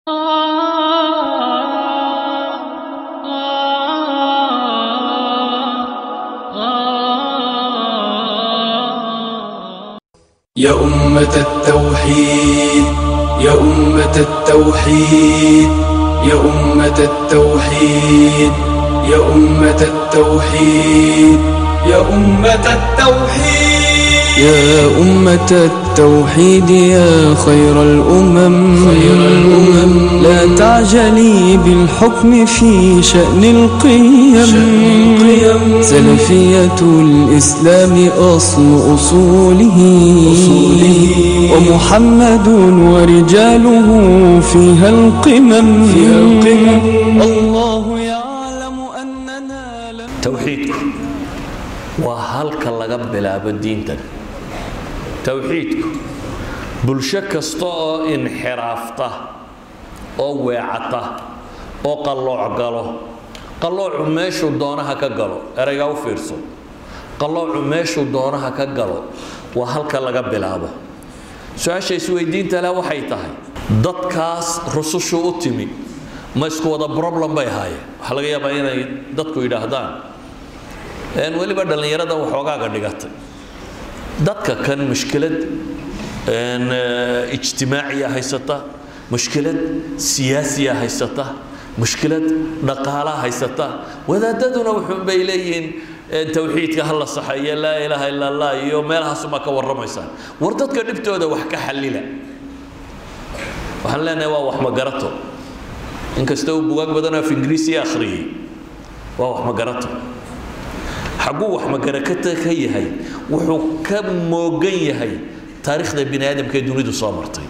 يا أمة التوحيد يا أمة التوحيد يا أمة التوحيد يا أمة التوحيد يا أمة التوحيد يا أمة التوحيد يا خير الأمم خير الأمم لا تعجلي بالحكم في شأن القيم شأن القيم سلفية الإسلام أصل أصوله أصوله ومحمد ورجاله فيها القمم فيها القمم الله يعلم أننا لم towxiidku waa halka laga bilaabo diintan towxiidku bulsho kasta oo inxiraafta oo weecata oo qallooc galo qalloocu meeshuu doonaha ka galo eraygaa u fiirso qalloocu meeshuu doonaha ka galo waa halka laga bilaabo su-aasha isweydiinta leh waxay tahay dadkaas rusushu u timi ma isku wada problem bay ahaayeen waxaa laga yaabaa inay dadku yidhaahdaan een weliba dhallinyarada waxoogaaga dhigatay dadka kan mushkilad een eh, ijtimaaciya haysata mushkilad siyaasiya haysata mushkilad dhaqaalaha haysata wadaadaduna wuxuun bay leeyihiin een towxiidka ha la saxeeyo laa ilaaha ila allah iyo meelahaasuma ka warramaysaan war dadka dhibtooda wax ka xallila waxaan leenahay waa wax magarato inkasta uu bugaag badan oo af ingiriisiya akhriyey waa wax magarato xagguu wax magarakata ka yahay wuxuu ka moogan yahay taariikhda bini aadamka ee dunidu soo martay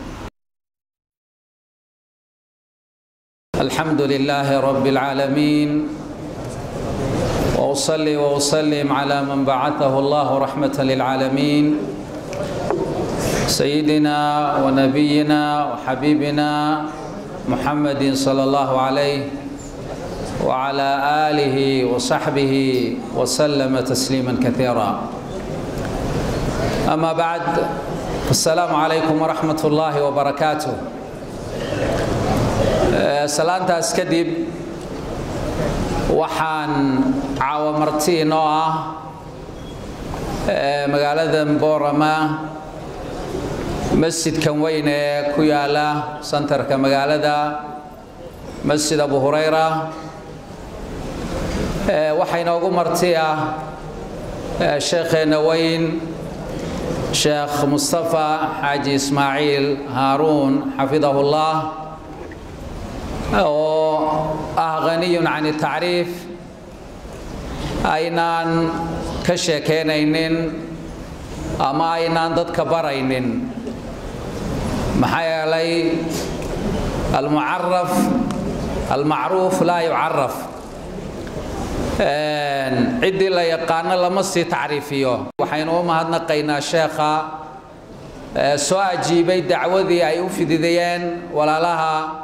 الحمد لله رب العالمين واصلي واسلم على من بعثه الله رحمه للعالمين سيدنا ونبينا وحبيبنا محمد صلى الله عليه وعلى اله وصحبه وسلم تسليما كثيرا اما بعد السلام عليكم ورحمه الله وبركاته salaantaas kadib waxaan caawa marti inoo ah magaalada boorama masjidkan weyn ee ku yaala santarka magaalada masjid abu hurayra waxaa inoogu marti ah sheekheenna weyn sheekh mustafa xaaji ismaaciil haaruun xafidahu llah oo ah haniyun can tacriif aynaan ka sheekeynaynin ama aynaan dadka baraynin maxaa yeelay almucaraf almacruuf laa yucaraf ciddii la yaqaano lama sii tacriifiyo waxaynu u mahadnaqaynaa sheekha soo ajiibay dacwadii ay u fididayeen walaalaha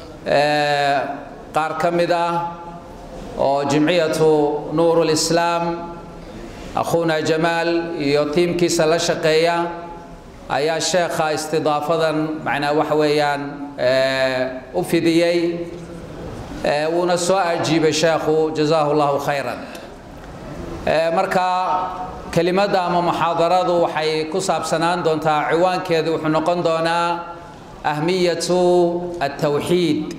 qaar ka mid ah oo jimciyatu nuur lislaam akhuuna jamaal iyo tiimkiisa la shaqeeya ayaa sheekha istidaafadan macnaa waxa weeyaan u fidiyey wuuna soo ajiibay sheekhu jazaahu llahu khayran marka kelimadda ama muxaadaradu waxay ku saabsanaan doontaa ciwaankeedu wuxuu noqon doonaa ahmiyatu altawxiid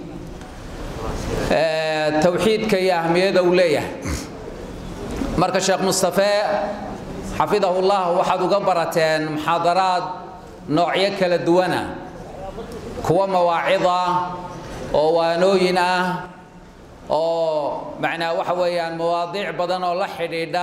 tawxiidka iyo ahmiyada uu leeyahay marka sheekh mustafe xafidahu llah waxaad uga barateen muxaadaraad noocyo kala duwana kuwa mawaacid ah oo waanooyin ah oo macnaa waxa weeyaan mawaadiic badan oo la xidhiidha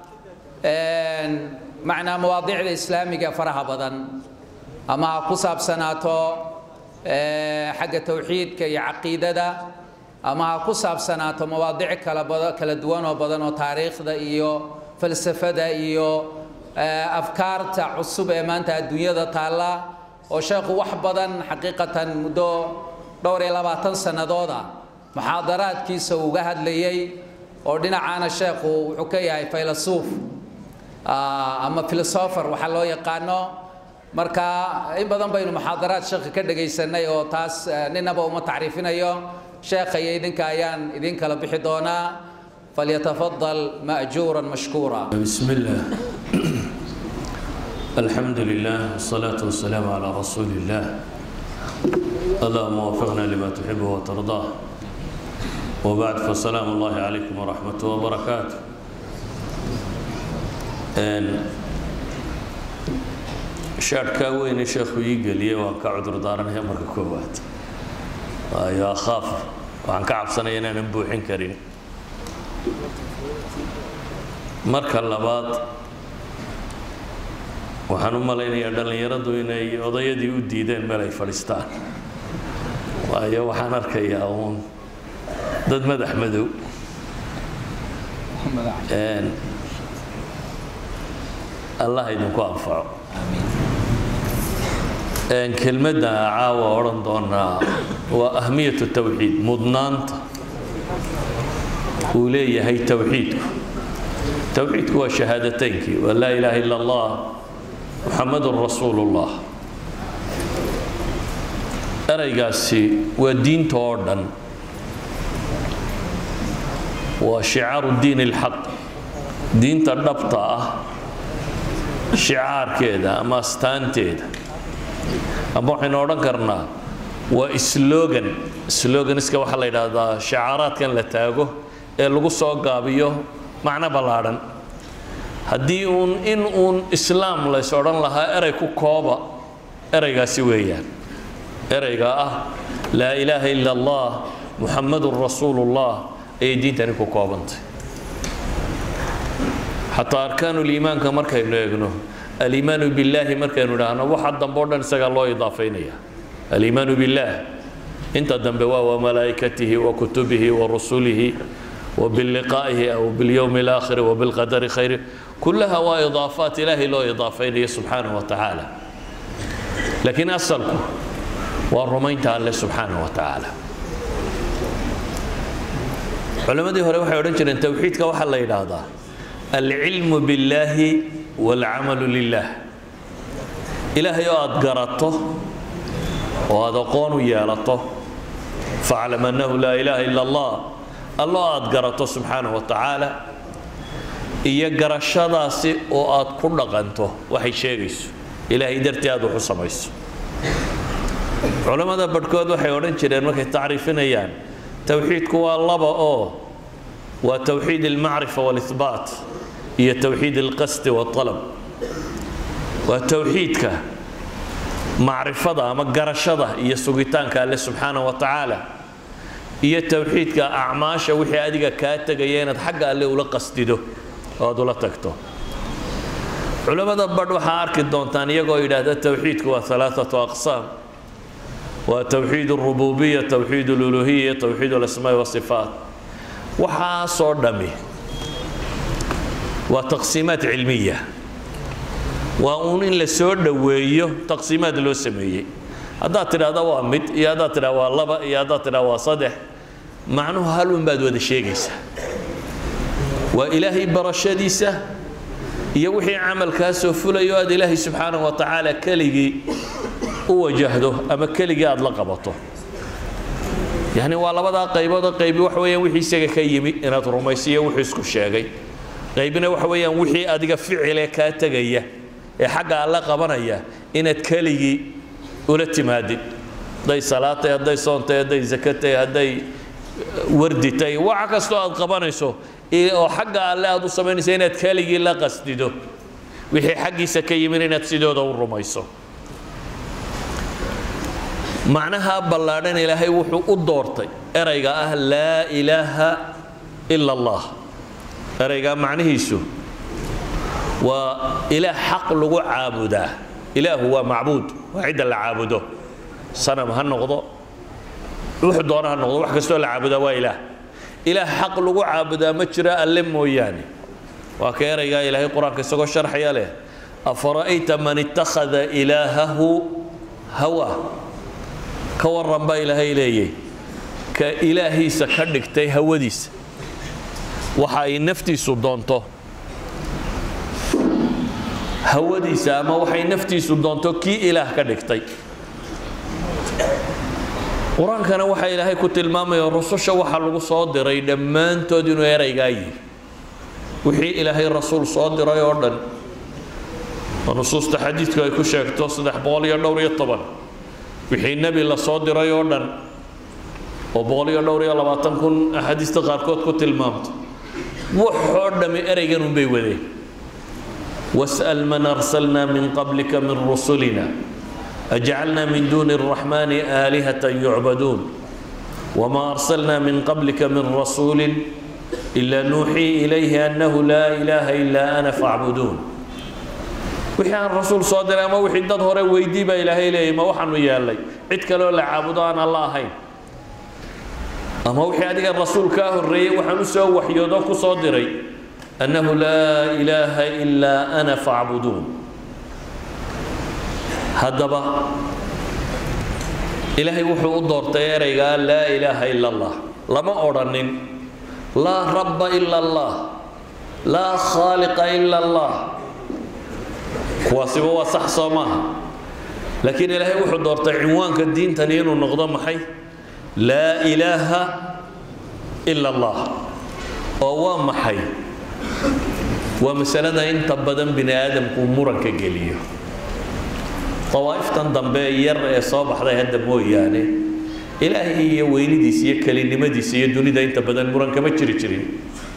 macnaa mawaadiicda islaamiga faraha badan ama ha ku saabsanaato xagga tawxiidka iyo caqiidada ama ha ku saabsanaato mawaadiic kala bada kala duwan oo badan oo taariikhda iyo falsafada iyo afkaarta cusub ee maanta adduunyada taalla oo sheekhu wax badan xaqiiqatan muddo dhowr iyo labaatan sannadooda muxaadaraadkiisa uu uga hadlayey oo dhinacaana sheekhu wuxuu ka yahay faylasuuf ama filosofer waxaa loo yaqaano marka in badan baynu muxaadaraad sheekha ka dhagaysanay oo taas ninaba uma tacriifinayo sheekha iyo idinka ayaan idin kala bixi doonaa falyatafadal ma'juuran mashkuura بسم الله الحمد لله والصلاة والسلام على رسول الله اللهم وفقنا لما تحب وترضاه وبعد فالسلام الله عليكم ورحمة وبركاته إن شاركا وين شيخ يقلي وان كعذر دارنا هي مركا كوبات يا أخاف وعن كعب سنة ينان نبوحين كريم marka labaad waxaan u malaynayaa dhallinyaradu inay odayadii u diideen meel ay fadhiistaan waayo waxaan arkayaa uun dad madax madow allah idinku anfaco kelmadda caawa odhan doonaa waa ahmiyatu tawxiid mudnaanta uu leeyahay tawxiidku towxiidku waa shahaadataynkii waa laa ilaaha ila allah muxamadun rasuulu ullah eraygaasi waa diinta oo dhan waa shicaaru diin ilxaq diinta dhabta ah shicaarkeeda ama astaanteeda ama waxaynu odhan karnaa waa slogan sloganiska waxaa la yidhaahdaa shicaaraadkan la taago ee lagu soo gaabiyo macno ballaadhan haddii uun in uun islaam lays odhan lahaa erey ku kooba ereygaasi weeyaan ereyga ah laa ilaaha ila allah muxamadun rasuulullah ayay diintani ku koobantay xataa arkaanuliimaanka markaynu eegno aliimaanu billaahi markaynu idhaahno waxa dambe o dhan isagaa loo idaafaynaya aliimaanu billaah inta dambe waa wa malaa'ikatihi wa kutubihi wa rusulihi وباللقائه أو باليوم الآخر وبالقدر خيره كلها وإضافات إلهي له إضافين سبحانه وتعالى لكن أصلكم والرمين تعالى سبحانه وتعالى علماء هوري waxay oran jireen tawxiidka waxa la yiraahdaa العلم بالله والعمل لله إلهي aad garato oo aad aqoon u yeelato فاعلم أنه لا إله إلا الله allo aada garato subxaana wa tacaala iyo garashadaasi oo aad ku dhaqanto waxay sheegayso ilaahay dartii aad wax u samayso culammada badhkood waxay odhan jireen markay tacriifinayaan towxiidku waa laba oo waa towxiid almacrifa waalihbaat iyo towxiid alqasdi waaltalab waa towxiidka macrifada ama garashada iyo sugitaanka alle subxaana wa tacaala iyo towxiidka acmaasha wixii adiga kaa tegaya inaad xagga alle ula qasdido oo aad ula tagto culammada badh waxaa arki doontaan iyagoo yidhaahda towxiidku waa alaaatu aqsaam waa towxiid alrububiya towxiid aluluhiya towxiid alasmaa wasifaat waxaasoo dhami waa taqsiimaad cilmiya waa uun in la soo dhoweeyo taqsiimaad loo sameeyey haddaad tidhahda waa mid iyo haddaad tidhahda waa laba iyo haddaad tidhahda waa saddex macnuhu halun baad wada sheegaysaa waa ilaahay barashadiisa iyo wixii camalkaasoo fulayo aad ilaahay subxaanahu wa tacaala keligii u wajahdo ama keligii aad la qabato yacni waa labadaa qaybood oo qaybi waxa weeyaan wixii isaga ka yimi inaad rumaysiyo wuxuu isku sheegay qaybina waxa weeyaan wixii adiga ficile kaa tegaya ee xagga alla qabanaya inaad keligii ula timaadid hadday salaatay hadday soontay hadday zakatay hadday warditay waxa kastoo aad qabanayso oo xagga alle aad u samaynayso inaad keligii la qasdido wixii xaggiisa ka yimin inaad sidooda u rumayso macnaha ballaadhan ilaahay wuxuu u doortay erayga ah laa ilaaha ila allah eraygaa macnihiisu waa ilaah xaq lagu caabudaa ilaahu waa macbuud waa cidda la caabudo sanam ha noqdo wuxuu doona ha noqdo wax kastoo la caabudaa waa ilaah ilaah xaq lagu caabudaa ma jiro alle mooyaane waa ka eraygaa ilaahay qur-aanka isagoo sharxaya leh afara'ayta man ittakhada ilaahahu hawa ka warran baa ilaahay leeyay ka ilaahiisa ka dhigtay hawadiisa waxa ay naftiisu doonto hawadiisa ama waxay naftiisu doonto kii ilaah ka dhigtay qur-aankana waxaa ilaahay ku tilmaamaya rususha waxaa lagu soo diray dhammaantood inuu eraygaa yihi wixii ilaahay rasuul soo diray oo dhan oo nusuusta xadiidku ay ku sheegto saddex boqol iyo dhowr iyo toban wixii nebi la soo diray oo dhan oo boqol iyo dhowr iyo labaatan kun axaadiista qaarkood ku tilmaamto waxoo dhammi ereygan unbay wadeen was'al man arsalna min qablika min rusulina أجعلنا من دون الرحمن آلهة يعبدون وما أرسلنا من قبلك من رسول إلا نوحي إليه أنه لا إله إلا أنا فاعبدون wixii aan rasuul soo diray ama wixii dad hore weydii baa ilaahay leeyay ma waxaanu yeelay cid kaloo la caabudo aan alla ahayn ama wixii adiga rasuul kaa horreeyey waxaan u soo waxyoodo ku soo diray annahu laa ilaaha ilaa ana faacbuduun haddaba ilaahay wuxuu u doortay ereygaa laa ilaaha ila allah lama odhanin laa rabba ila allah laa khaaliqa ila allah kuwaasiba waa sax soo maaha laakiin ilaahay wuxuu doortay cinwaanka diintani inuu noqdo maxay laa ilaaha ila allah oo waa maxay waa masalada inta badan bini aadamku muranka geliyo dawaa'iftan dambe yar ee soo baxday hadda mooyaane ilaahay iyo weynidiisa iyo kelinimadiisa iyo dunida inta badan muran kama jiri jirin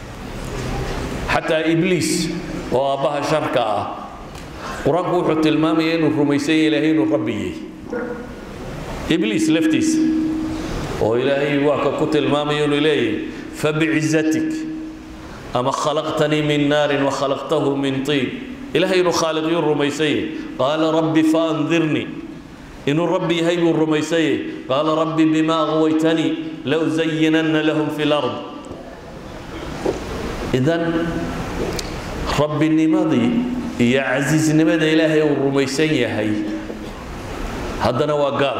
xataa ibliis oo aabbaha sharka ah qur-aanku wuxuu tilmaamaya inuu rumaysanya ilaahay inuu rabbi yahay ibliis laftiisa oo ilaahay waa ka ku tilmaamaya inuu leeyahay fabicizatik ama khalaqtanii min naarin wa khalaqtahu min tiin ilaahay inuu khaaliqyuu rumaysanye qaala rabbi faandirnii inuu rabbi yahay buu rumaysanye qaala rabbi bima aqwaytanii lausayinanna lahum fi lard idan rabbinimadii iyo casiisnimada ilaahay uu rumaysan yahay haddana waa gaal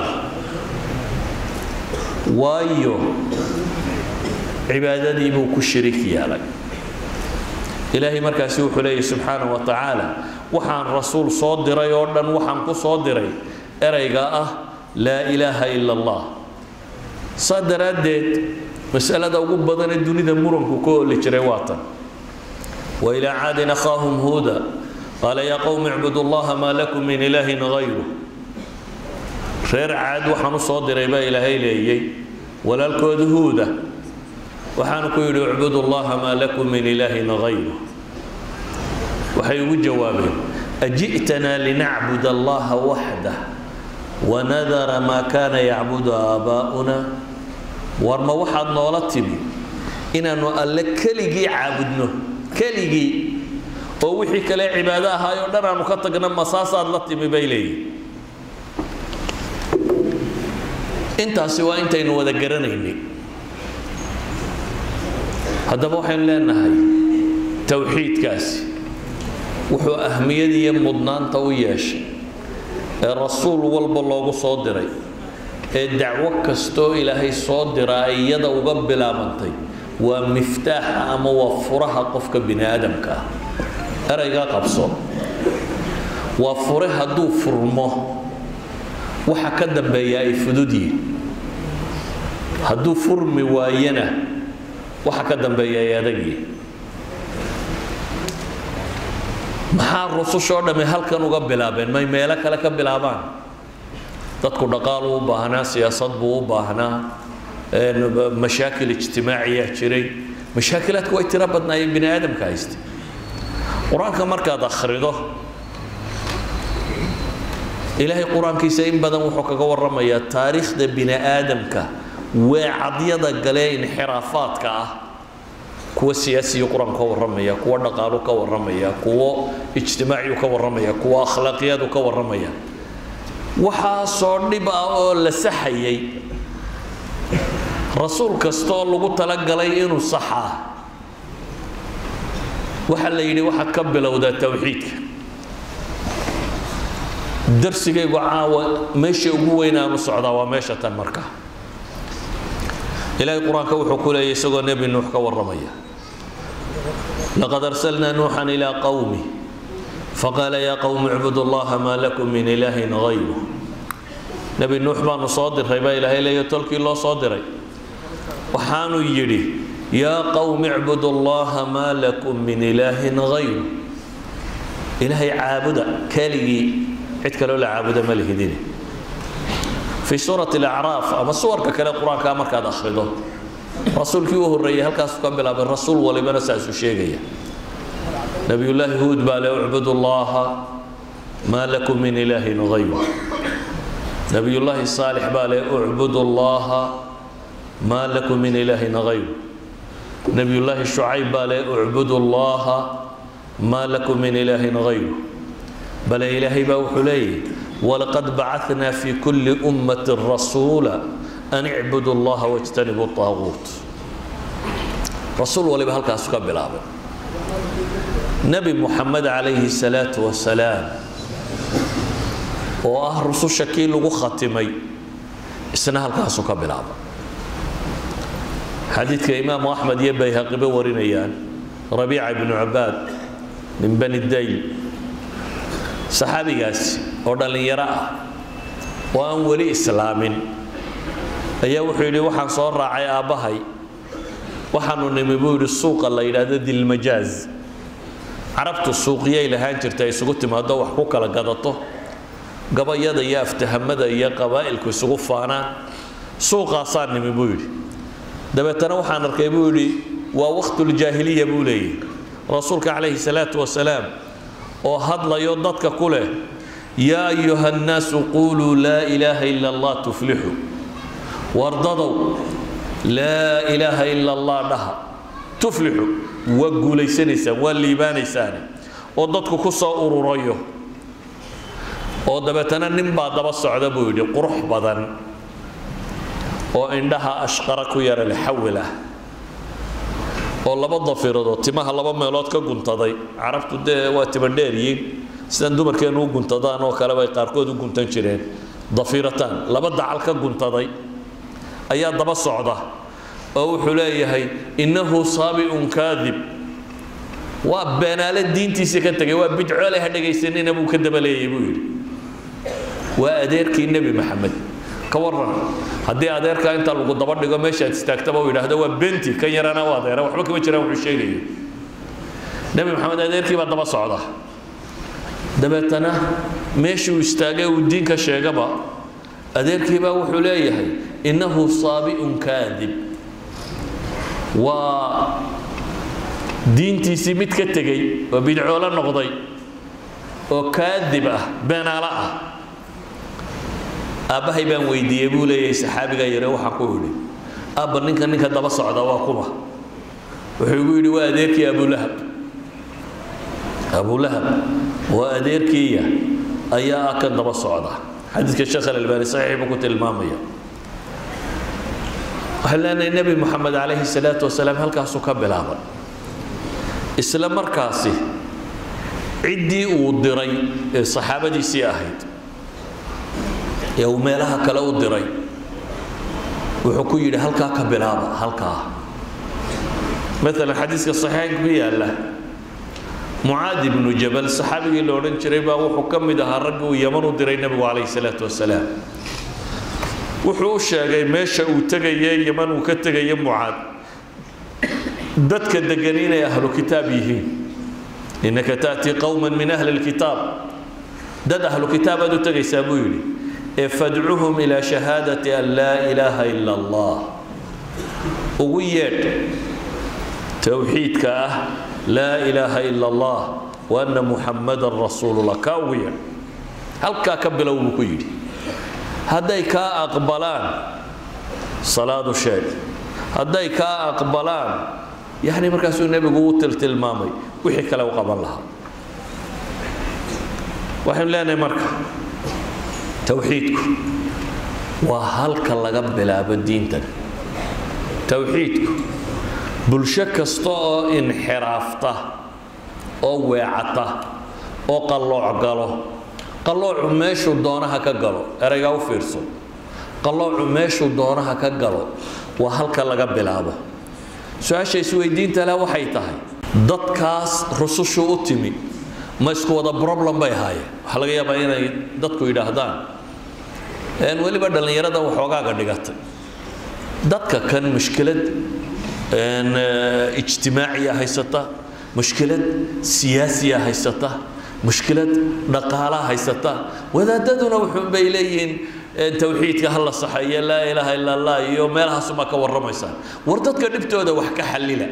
waayo cibaadadii buu ku shirik yeelay ilaahay markaasi wuxuu leeyahy subxaanaه wa tacaala waxaan rasuul soo diray oo dhan waxaan ku soo diray ereyga ah laa ilaaha ila اllah saa daraaddeed masalada ugu badanee dunida muranku ka oli jiray waa tan wailaa caadin akhaahum huuda qaala yaa qowmi icbudu اllaha maa lakum min ilaahin gayru reer caad waxaan u soo diray baa ilaahay leeyey walaalkooda huuda waxaanu ku yidhi icbudu llaha maa lakum min ilaahin gayru waxay ugu jawaabeen aji'tanaa linacbud allaha waxdah wanadara maa kaana yacbudu aabaa'una war ma waxaad noola timi inaannu alle keligii caabudno keligii oo wixii kale cibaado ahaayoo dhan aanu ka tagna masaasaad la timi bay leeyihin intaasi waa intaynu wada garanaynay haddaba waxaynu leenahay towxiidkaasi wuxuu ahmiyad iyo mudnaanta u yeeshay ee rasuul walba loogu soo diray ee dacwo kastoo ilaahay soo diraa iyada uga bilaabantay waa miftaaxa ama waa furaha qofka bini aadamka ah eraygaa qabso waa fure hadduu furmo waxa ka dambeeya ay fudud yihin hadduu furmi waayana waxa ka dambeeya ay adag yihin maxaa rusushoo dhamme halkan uga bilaabeen may meelo kale ka bilaabaan dadku dhaqaaluu u baahnaa siyaasad buu u baahnaa mashaakil ijtimaaciyaa jiray mashaakilaadku way tiro badnaayeen bini aadamka hayste qur-aanka markaad akhrido ilaahay qur-aankiisa in badan wuxuu kaga warramayaa taariikhda bini aadamka weecadyada galee inxiraafaadka ah kuwa siyaasiyu qur-aanku ka warramaya kuwa dhaqaalu ka warramaya kuwo ijtimaaciyu ka warramaya kuwa akhlaaqiyadu ka warramaya waxaasoo dhib ah oo la saxayay rasuul kastaoo lagu talagalay inuu saxaa waxaa la yidhi waxaad ka bilowdaa towxiidka darsigaygu caawa meesha ugu weyn aanu socdaa waa meesha tan marka ilaahay qur-aanka wuxuu ku leeyay isagoo nebi nuux ka warramaya laqad arsalnaa nuuxan ilaa qowmi faqaala yaa qowmi icbudu allaha maa lakum min ilaahin hayru nebi nuux baanu soo diray baa ilaahay leeyo tolkii loo soo diray waxaanu yidhi yaa qowmi icbudu allaha maa lakum min ilaahin hayru ilaahay caabuda keligii cid kaloo la caabuda ma lihidin fii suurati alacraaf ama suwarka kale qur-aankaa markaad akhrido rasuulkii u horreeyey halkaasu ka bilaabay rasuul walibana saasuu sheegaya nabiyullaahi huud baa le ucbudu allaha maa lakum min ilaahin hayru nabiyullaahi saalix baa le ucbudu allaha maa lakum min ilaahin hayru nabiyullaahi shucayb baa le ucbudu allaha maa lakum min ilaahin hayru bale ilaahay baa wuxuu leeyahy walaqad bacatnaa fi kulli ummati rasuula an icbudu allaha wajtanibu taaguut rasuul waliba halkaasu ka bilaabay nebi muxamed calayhi salaatu wasalaam oo ah rususha kii lagu khatimay isna halkaasu ka bilaabay xadiidka imaamu axmed iyo bayhaqiba warinayaan rabiica ibnu cabaad min bani dayl saxaabigaasi oo dhallinyaro ah oo aan weli islaamin ayaa wuxuu yidhi waxaan soo raacay aabbahay waxaanu nimi buu yidhi suuqa la yidhaahdo dilmajaaz carabtu suuqiyay lahaan jirta ay isugu timaado wax ku kala gadato gabayada iyo aftahamada iyo qabaa'ilku isugu faanaan suuqaasaan nimi buu yidhi dabeetana waxaan arkay buu yidhi waa waqtuljaahiliya buu leeyahy rasuulka calayhi salaatu wasalaam oo hadlayo dadka ku leh yaa ayuha nnaasu quuluu laa ilaaha ila allah tuflixu wardadow laa ilaaha ila allah dhaha tuflixu waa guulaysanaysaan waa liibaanaysaane oo dadku ku soo ururayo oo dabeetana nin baa daba socda buu yidhi qurux badan oo indhaha ashqara ku yara lexawil ah oo laba dafiradoo timaha laba meelood ka guntaday carabtu dee waa tima dheeryiin sidan dumarkeennu u guntadaan oo kale bay qaarkood u guntan jireen dafirataan laba dacal ka guntaday ayaa daba socda oo wuxuu leeyahay innahu saabi'un kaadib waa beenaale diintiisa ka tegay waa bidcoole ha dhegaysanina buu ka daba leeyay buu yidhi waa adeerkii nebi maxamed ka waran haddii adeerkaa inta lagu daba dhigo meeshaad istaagtaba uu yidhaahdo waa benti kan yarana u adeera waxba kama jiraan wuxuu sheegayo nebi maxamed adeerkii baa daba socda dabeetana meeshuu istaagay uu diinka sheegaba adeerkiibaa wuxuu leeyahay innahu saabi'un kaadib waa diintiisii mid ka tegey oo bidcoolo noqday oo kaadib ah beenaalo ah aabbahay baan weydiiyey buu leeyahay saxaabigaa yare waxaan ku idhi aabba ninka ninka daba socda waa kuma wuxuu igu yidhi waa adeerkii abulahab abulahab waa adeerkiiya ayaa ah kan daba socda xadiidka sheekh alalbaani saxiix buu ku tilmaamaya waxaan leenahay nebi moxamed calayhi salaatu wasalaam halkaasuu ka bilaabay isla markaasi ciddii uu diray ee saxaabadiisii ahayd ee uu meelaha kale u diray wuxuu ku yidhi halkaa ka bilaaba halkaa maalan xadiiska saxiixaynka ku yaalla mucaad ibnu jabal saxaabigii la odhan jiray baa wuxuu ka mid ahaa raggii uu yaman u diray nebigu calayhi salaatu wasalaam wuxuu u sheegay meesha uu tegaye yaman uu ka tegaye mucaad dadka degan inay ahlu kitaab yihiin innaka ta'tii qowman min ahli lkitaab dad ahlu kitaabaad u tegaysaa buu yidhi ee fadcuhum ilaa shahaadati an laa ilaaha ila allah ugu yeedh towxiidka ah laa ilaaha ila allah wa anna muxammadan rasuulullah kaa ugu yeedh halkaa ka bilow buu ku yidhi hadday kaa aqbalaan salaadu sheeg hadday kaa aqbalaan yani markaasuu nebigu u tiltilmaamay wixii kale u qaban lahaa waxaynu leenahay marka towxiidku waa halka laga bilaabo diintan towxiidku bulsho kasta oo inxiraafta oo weecata oo qallooc galo qalloocu meeshuu doonaha ka galo eraygaa u fiirso qalloocu meeshuu doonaha ka galo waa halka laga bilaabo su-aasha isweydiinta leh waxay tahay dadkaas rusushu u timi ma isku wada problem bay ahaayeen waxaa laga yaabaa inay dadku yidhaahdaan een weliba dhallinyarada waxoogaaga dhigatay dadka kan mushkilad een ijtimaaciya haysata mushkilad siyaasiya haysata mushkilad dhaqaala haysata wadaadaduna wuxuun bay leeyihiin tawxiidka ha la saxeeyo laa ilaaha ila allah iyo meelahaasuma ka warramaysaa war dadka dhibtooda wax ka xallila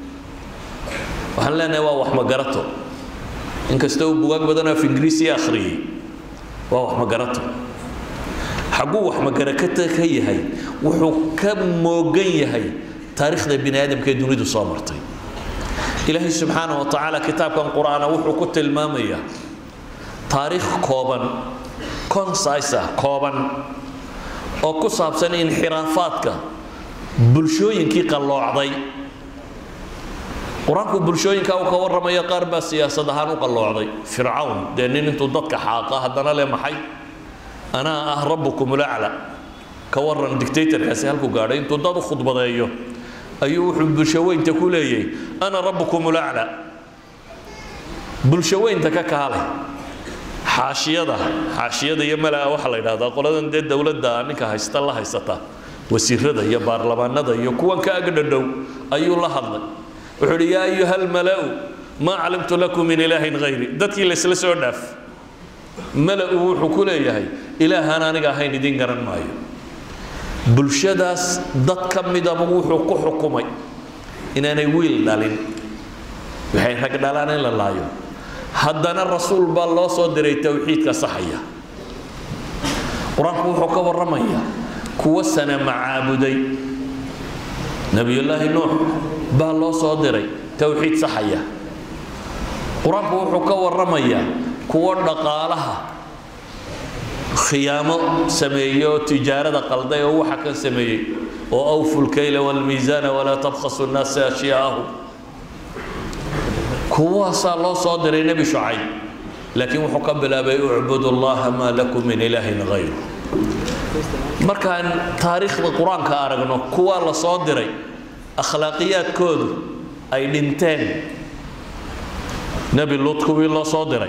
waxaan leenahay waa wax magarato inkasta uu bugaag badan af ingiriisi akhriyey waa wax magarato xagguu wax magarakata ka yahay wuxuu ka moogan yahay taariikhda bini aadamka ee dunidu soo martay ilaahay subxaanaه wa tacaala kitaabkan qur'aana wuxuu ku tilmaamayaa taariikh kooban concise ah kooban oo ku saabsan inxiraafaadka bulshooyinkii qalloocday qur-aanku bulshooyinka uu ka warramayo qaar baa siyaasad ahaan u qalloocday fircawn dee nin intuu dadka xaaqa haddana le maxay anaa ah rabbukum ulacla ka warran dictatorkaasi halku gaadhay intuu dad u khudbadeeyo ayuu wuxuu bulshaweynta ku leeyahay ana rabbukum ulacla bulshaweynta ka kaale xaashiyada xaashiyada iyo malaa waxaa la yidhahdaa qoladan dee dowladda ninka haysta la haysata wasiirada iyo baarlamaanada iyo kuwan ka agdhadhow ayuu la hadlay wuxuu idhi yaa ayuha almala'u maa calimtu lakum min ilaahin hayri dadkii laysla soo dhaaf mala-u wuxuu ku leeyahay ilaahaan aniga ahayn idiin garan maayo bulshadaas dad ka midaba wuxuu ku xukumay inaanay wiil dhalin waxay rag dhalaan in la laayo haddana rasuul baa loo soo diray towxiidka saxaya qur-aanku wuxuu ka warramayaa kuwa sana macaabuday nebiyullaahi nuux baa loo soo diray towxiid saxaya qur-aanku wuxuu ka warramayaa kuwo dhaqaalaha khiyaamo sameeyey oo tijaarada qalday oo waxa kan sameeyey oo awfu lkayla waalmiisaana walaa tabkhasu nnaasa ashyaa'ahum kuwaasaa loo soo diray nebi shucayb laakiin wuxuu ka bilaabay ucbudu allaha maa lakum min ilaahin hayru markaan taariikhda qur-aanka aragno kuwaa la soo diray akhlaaqiyaadkoodu ay dhinteen nebi lut kuwii loo soo diray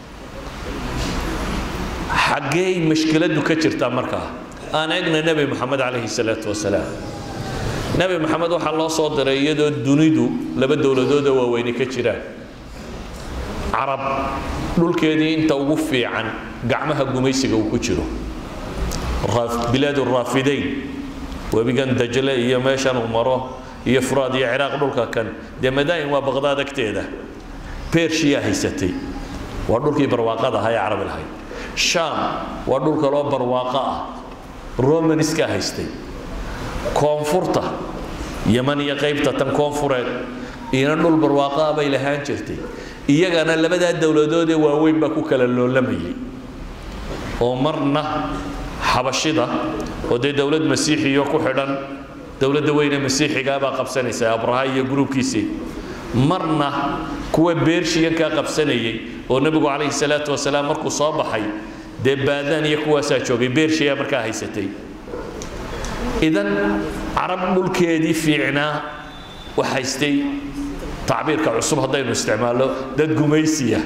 xaggee mashkiladdu ka jirtaa markaa aan eegna nebi moxamed calayhi salaatu wasalaam nebi moxamed waxaa loo soo diray iyadoo dunidu laba dowladooda waaweyne ka jiraan carab dhulkeedii inta ugu fiican gacmaha gumaysiga uu ku jiro bilaad raafidayn webigan dajle iyo meeshan uu maro iyo furaad iyo ciraaq dhulka kan dee madaa'in waa baqdaad agteeda bershiyaa haysatay waa dhulkii barwaaqada ahaa ee carabi lahayd shaam waa dhul kaloo barwaaqo ah romaniskaa haystay koonfurta yaman iyo qaybta tan koonfureed iyana dhul barwaaqo ah bay lahaan jirtay iyagana labadaa dowladoodee waaweyn baa ku kala loolamayay oo marna xabashida oo dee dowlad masiixiyo ku xidhan dowladda weyne masiixigaa baa qabsanaysa abraha iyo gruubkiisii marna kuwa beershiyankaa qabsanayay oo nebigu calayhi salaatu wasalaam markuu soo baxay dee baadaan iyo kuwaasaa joogay beershiyaa markaa haysatay idan carab dhulkeedii fiicnaa wax haystay tacbiirka cusub haddaynu isticmaalno dad gumaysiya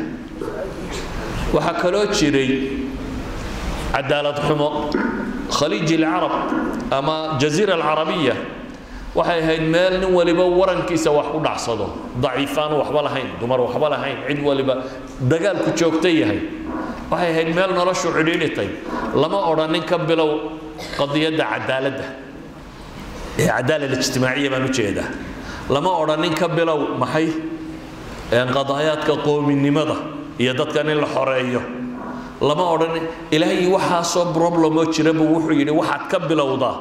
waxaa kaloo jiray cadaalad xumo khaliij alcarab ama jaziira alcarabiya waxay ahayd meel nin waliba warankiisa wax ku dhacsado daciifaan waxba lahayn dumar waxba lahayn cid waliba dagaalku joogta yahay waxay ahayd meel noloshu cidhiidhitay lama odhan nin ka bilow qadiyadda cadaaladda ee cadaalad ijtimaaciya baan u jeedaa lama odhan nin ka bilow maxay qadaayaadka qoominimada iyo dadkan in la xoreeyo lama odhan ilaahay waxaasoo problemoo jira buu wuxuu yidhi waxaad ka bilowdaa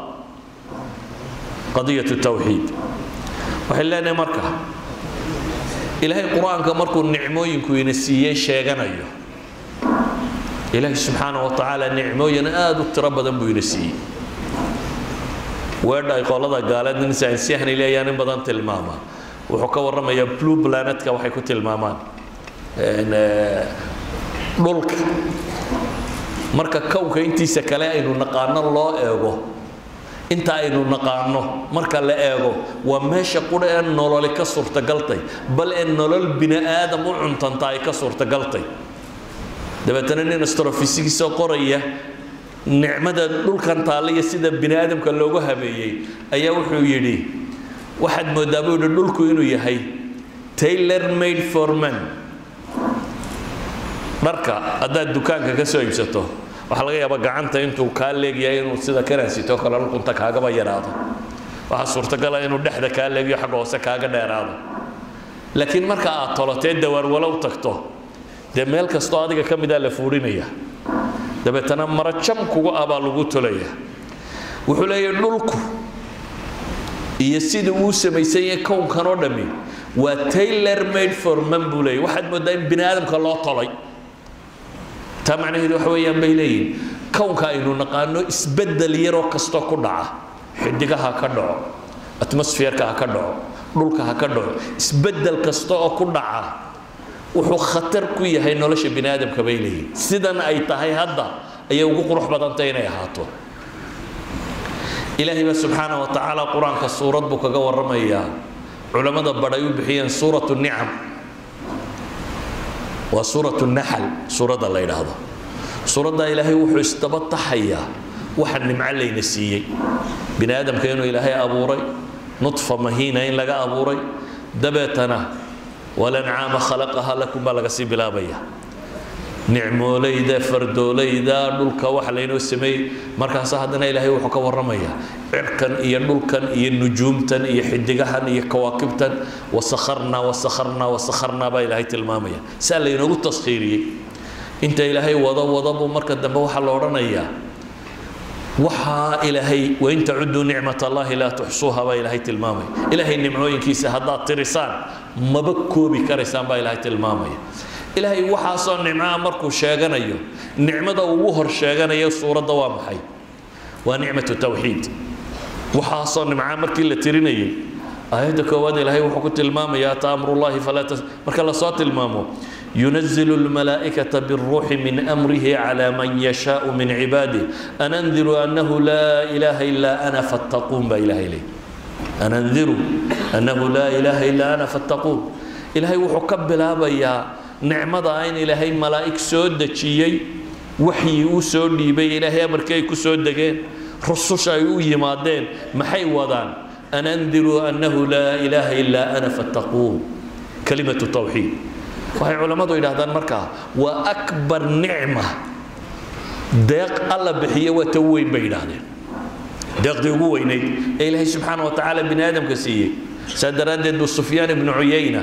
qadiyatu tawxiid waxay leenahay marka ilaahay qur-aanka markuu nicmooyinku ina siiyey sheeganayo ilaahay subxaana wa tacaala nicmooyin aada u tiro badan buu ina siiyey weedha ay qolada gaaleed nin saansiyahan leeyaan in badan tilmaama wuxuu ka warramayaa blue planetka waxay ku tilmaamaan dhulka marka kowka intiisa kale aynu naqaano loo eego inta aynu naqaano marka la eego waa meesha qudha ee nololi ka suurtagaltay bal ee nolol bini aadam u cuntanta ay ka suurtagaltay dabeetana nin astrofisigisoo qoraya nicmada dhulkan taalla iyo sida bini aadamka loogu habeeyey ayaa wuxuu yidhi waxaad moodaa buu yidhi dhulku inuu yahay tailor made for men dharka haddaad dukaanka ka soo iibsato waxaa laga yaabaa gacanta intuu kaa leegyahay inuu sida kanaasito kale dhulkunta kaagaba yaraado waxaa suurtagala inuu dhexda kaa leegyo xagga hoose kaaga dheeraado laakiin marka aad tolotee dawaarwalow tagto dee meel kastoo adiga ka midaa la fuudhinaya dabeetana mara jam kugu ah baa lagu tolaya wuxuu leeyahay dhulku iyo sidii uu samaysan yahay kownkan oo dhammi waa tailor made for man buu leeyahy waxaad moodaa in bini aadamka loo tolay taa macnaheedu waxa weeyaan bay leeyihin kownka aynu naqaano isbeddel yaroo kastoo ku dhaca xidigaha ka dhaco atmosfeerka ha ka dhaco dhulka ha ka dhaco isbeddel kasta oo ku dhaca wuxuu khatar ku yahay nolosha bini aadamka bay leeyihin sidan ay tahay hadda ayay ugu qurux badantay inay ahaato ilaahay baa subxaana wa tacaala qur-aanka suurad buu kaga warramayaa culammada badhay u bixiyeen suuratu nicam waa suuratu naxal suuradda la yidhaahdo suuradda ilaahay wuxuu isdaba taxayaa waxa nimco layna siiyey bini aadamka inuu ilaahay abuuray nudfa mahiina in laga abuuray dabeetana walancaama khalaqaha lakum baa laga sii bilaabaya nicmoolayda fardoolayda dhulka waxa laynoo sameeyey markaas haddana ilaahay wuxuu ka warramayaa cirkan iyo dhulkan iyo nujuumtan iyo xidigahan iyo kawaakibtan wasakharnaa wasakharnaa wasakharnaa baa ilaahay tilmaamaya saa laynoogu taskhiiriyey inta ilaahay wado wado buu marka dambe waxaa la odhanayaa waxaa ilaahay wain tacuduu nicmat allahi laa tuxsuuha baa ilaahay tilmaamaya ilaahay nimcooyinkiisa haddaad tirisaan maba koobi karaysaan baa ilaahay tilmaamaya ilaahay waxaasoo nicmaa markuu sheeganayo nicmada ugu hor sheeganayo suuradda waa maxay waa nicmatu tawxiid waxaasoo nimcaa markii la tirinayay aayadda koowaad ilaahay wuxuu ku tilmaamayaa ata amrullahi falaa tas marka lasoo tilmaamo ينزل الملائكة بالروح من أمره على من يشاء من عباده أن أنذروا أنه لا إله إلا أنا فاتقون بإله إليه أن أنذروا أنه لا إله إلا أنا فاتقون إلهي وحكب بيا نعمة عين إلهي ملائك سود دجيي وحي وسود ديبي إلهي أمركي كسود دجين رسوش أيو يمادين محي وضان أن أنذروا أنه لا إله إلا أنا فاتقون كلمة التوحيد waxay culammadu yidhaahdaan markaa waa akbar nicma deeq alla bixiye waa ta weyn bay yidhaahdeen deeqdii ugu weynayd ee ilaahay subxaana wa tacaala bini aadamka siiyey saa daraaddeed buu sufyaan ibnu cuyayna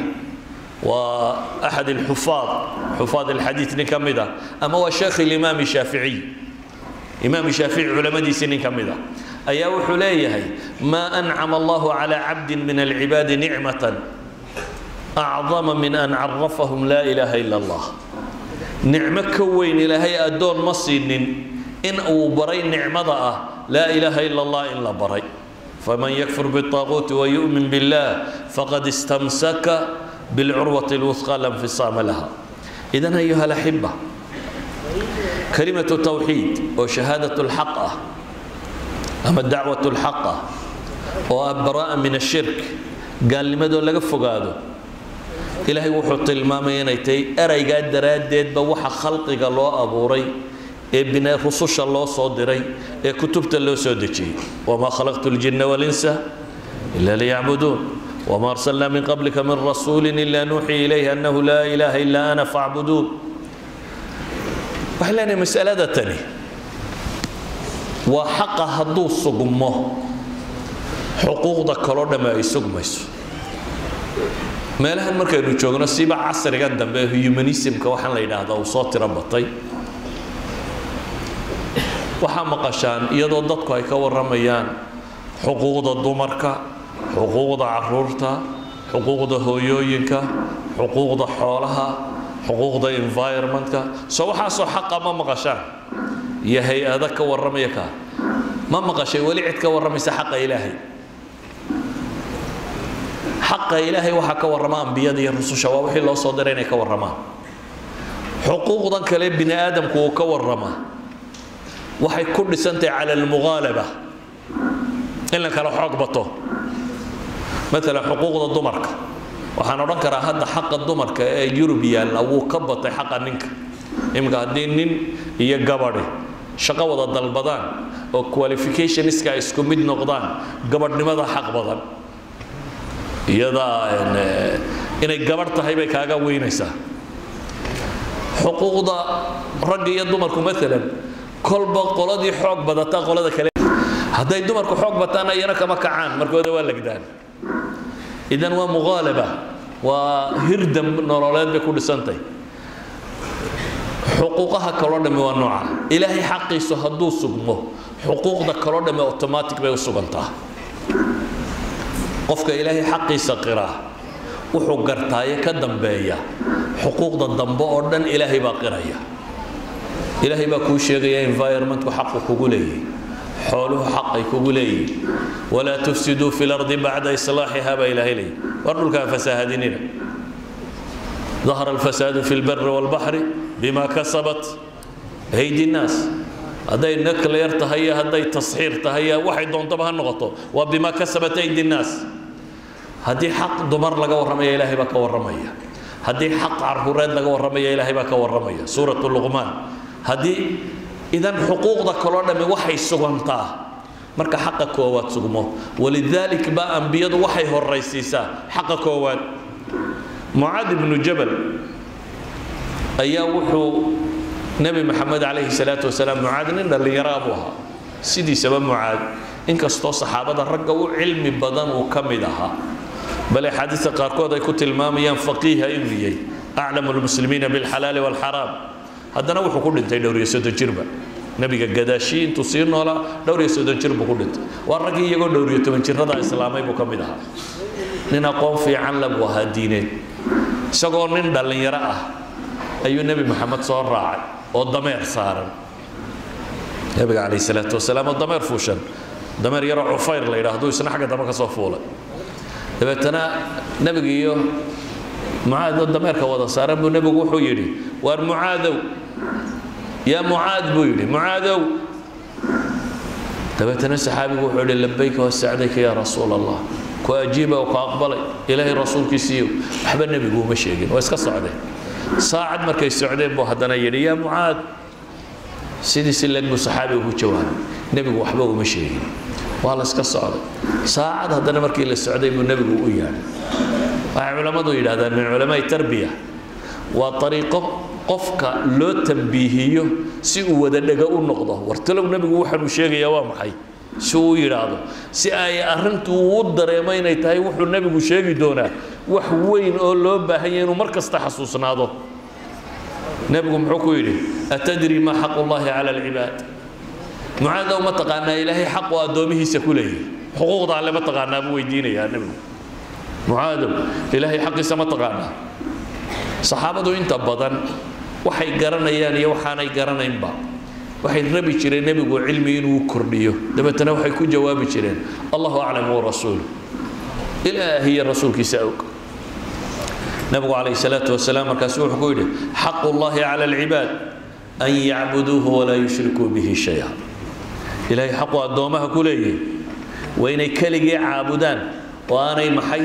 waa axad alxufaad xufaad alxadiid nin ka mid ah ama waa sheekh ilimaam shaaficiy imaam shaafici culamadiisii nin ka mid ah ayaa wuxuu leeyahay maa ancama allahu calaa cabdin min alcibaadi nicmatan أعظم من أن عرفهم لا إله إلا الله نعمة كوين إلهي أدون مصين إن أو بري نعمة لا إله إلا الله إلا بري فمن يكفر بالطاغوت ويؤمن بالله فقد استمسك بالعروة الوثقى لا انفصام لها إذا أيها الأحبة كلمة التوحيد وشهادة الحق أما الدعوة الحق وبراءة من الشرك قال لماذا لقى فقاده ilaahay wuxuu tilmaamay inay tahay eraygaa daraaddeedba waxa khalqiga loo abuuray ee bina rususha loo soo diray ee kutubta loo soo dejiyey wamaa khalaqtu ljinna walinsa ila liyacbuduun wamaa arsalnaa min qablika min rasuulin ila nuuxii ilayhi annahu laa ilaaha ilaa ana facbuduun waxay leenahay masalada tani waa xaqa hadduu sugmo xuquuqda kaloo dhamme ay sugmayso meelahan markaynu joogno siba casrigan dambe humanismka waxaan la yidhaahdaa uu soo tiro batay waxaa maqashaan iyadoo dadku ay ka warramayaan xuquuqda dumarka xuquuqda caruurta xuquuqda hooyooyinka xuquuqda xoolaha xuquuqda environmentka soo waxaasoo xaqa ma maqashaan iyo hay-ada ka warramaya kaa ma maqashay weli cid ka warramaysa xaqa ilaahay xaqa ilaahay waxaa ka warrama ambiyada iyo rususha waa wixii loo soo diray inay ka warramaan xuquuqdan kale bini aadamku uu ka warrama waxay ku dhisantahay cala almughaalaba in la kala xoog bato maalan xuquuqda dumarka waxaan odhan karaa hadda xaqa dumarka ee yurub yaalla wuu ka batay xaqa ninka iminka haddii nin iyo gabadhi shaqo wada dalbadaan oo qualificationska ay isku mid noqdaan gabadhnimada xaq badan iyadaa inay gabadh tahay bay kaaga weynaysaa xuquuqda ragga iyo dumarku maalan kolba qoladii xoog badata qolada kale hadday dumarku xoog bataana iyana kama kacaan markooda waa legdaan idan waa muqaalaba waa hirdam nololeed bay ku dhisantahy xuquuqaha kaloo dhamme waa nooca ilaahay xaqiisu hadduu sugmo xuquuqda kaloo dhamme automatic bay u sugantaa qofka ilaahay xaqiisa qiraa wuxuu gartaaye ka dambeeya xuquuqda dambe oo dhan ilaahay baa qiraya ilaahay baa kuu sheegaya environmentku xaqu kugu leeyahy xooluhu xaqay kugu leeyihin walaa tufsiduu fi lardi bacda islaaxiha baa ilaahay leeyahy war dhulkaan fasaahadinina ظهر الفساد في البر والبحر بما كسبت أيدي الناس هذي نكلير تهيا هذي تصحير تهيا واحد دون طبعا نغطو وبما كسبت أيدي الناس هذه حق دمر لقى ورمية إلهي بك ورمية هذه حق عرهورات لقى ورمية إلهي بك ورمية سورة اللغمان هذه إذا حقوق ذا كلنا من وحي سجنتا marka xaqa koowaad sugmo walidaalika baa ambiyadu waxay horaysiisaa xaqa koowaad mucaad ibnu jabal ayaa wuxuu nebi maxamed calayhi salaatu wasalaam mucaad nin dhallinyaraa buu ahaa sidiisaba mucaad inkastoo saxaabada ragga u cilmi badan uu ka mid ahaa bale axaadiista qaarkood ay ku tilmaamayaan faqiiha inuu yahay aclamu lmuslimiina bilxalaali walxaraam haddana wuxuu ku dhintay dhowr iyo soddon jirba nebiga gadaashii intuu sii noolaa dhowr iyo soddon jir buu ku dhintay waa raggii iyagoo dhowr iyo toban jirrada islaamay buu ka mid ahaa nin aqoon fiican le buu ahaa diineed isagoo nin dhallinyaro ah ayuu nebi maxamed soo raacay oo dameer saaran nebiga calayhi salaatu wasalaam oo dameer fuushan dameer yaroo cufayr la yidhaahdo isna xagga dambe ka soo fuulay dabeetana nebiga iyo mucaad oo dameerka wada saaran buu nebigu wuxuu yidhi waar mucaadow yaa mucaad buu yidhi mucaadow dabeetana saxaabigu wuxuu yidhi labayka wasacdayka yaa rasuul allah ku ajiiba oo ku aqbalay ilaahay rasuulkiisiiyo waxba nebigu uma sheegin waa iska socdeen saacad markay socdeen buu haddana yidhi yaa mucaad sidiisi leg buu saxaabigu ku jawaabay nebigu waxba uma sheegin waa la iska socday saacad haddana markii la socday buu nebigu u yaadhay waxay culammadu yidhahdaan min culamaai tarbiya waa ariiqo qofka loo tambiihiyo si uu wada dhega u noqdo wartalow nebigu waxaanuu sheegayaa waa maxay si uu yidhaahdo si ay arrintu uu u dareemo inay tahay wuxuu nebigu sheegi doonaa wax weyn oo loo baahanya inuu mar kasta xasuusnaado nebigu muxuu ku yidhi atadri maa xaqu llahi cala alcibaad mucaadow ma taqaanaa ilaahay xaqu addoomihiisa ku leeyahy xuquuqda alle ma taqaanaa buu weydiinayaa nebigu mucaadow ilaahay xaqiisa ma taqaanaa saxaabadu inta badan waxay garanayaan iyo waxaanay garanaynba waxay rabi jireen nebigu cilmi inuu kordhiyo dabeetana waxay ku jawaabi jireen allahu aclam warasuulu ilaahiyo rasuulkiisa og nebigu calayhi salaatu wasalaam markaasu wuxuu ku yidhi xaqu llahi cala alcibaad an yacbuduuhu walaa yushrikuu bihi shaya ilaahay xaqu addoomaha ku leeyahay waa inay keligii caabudaan oo aanay maxay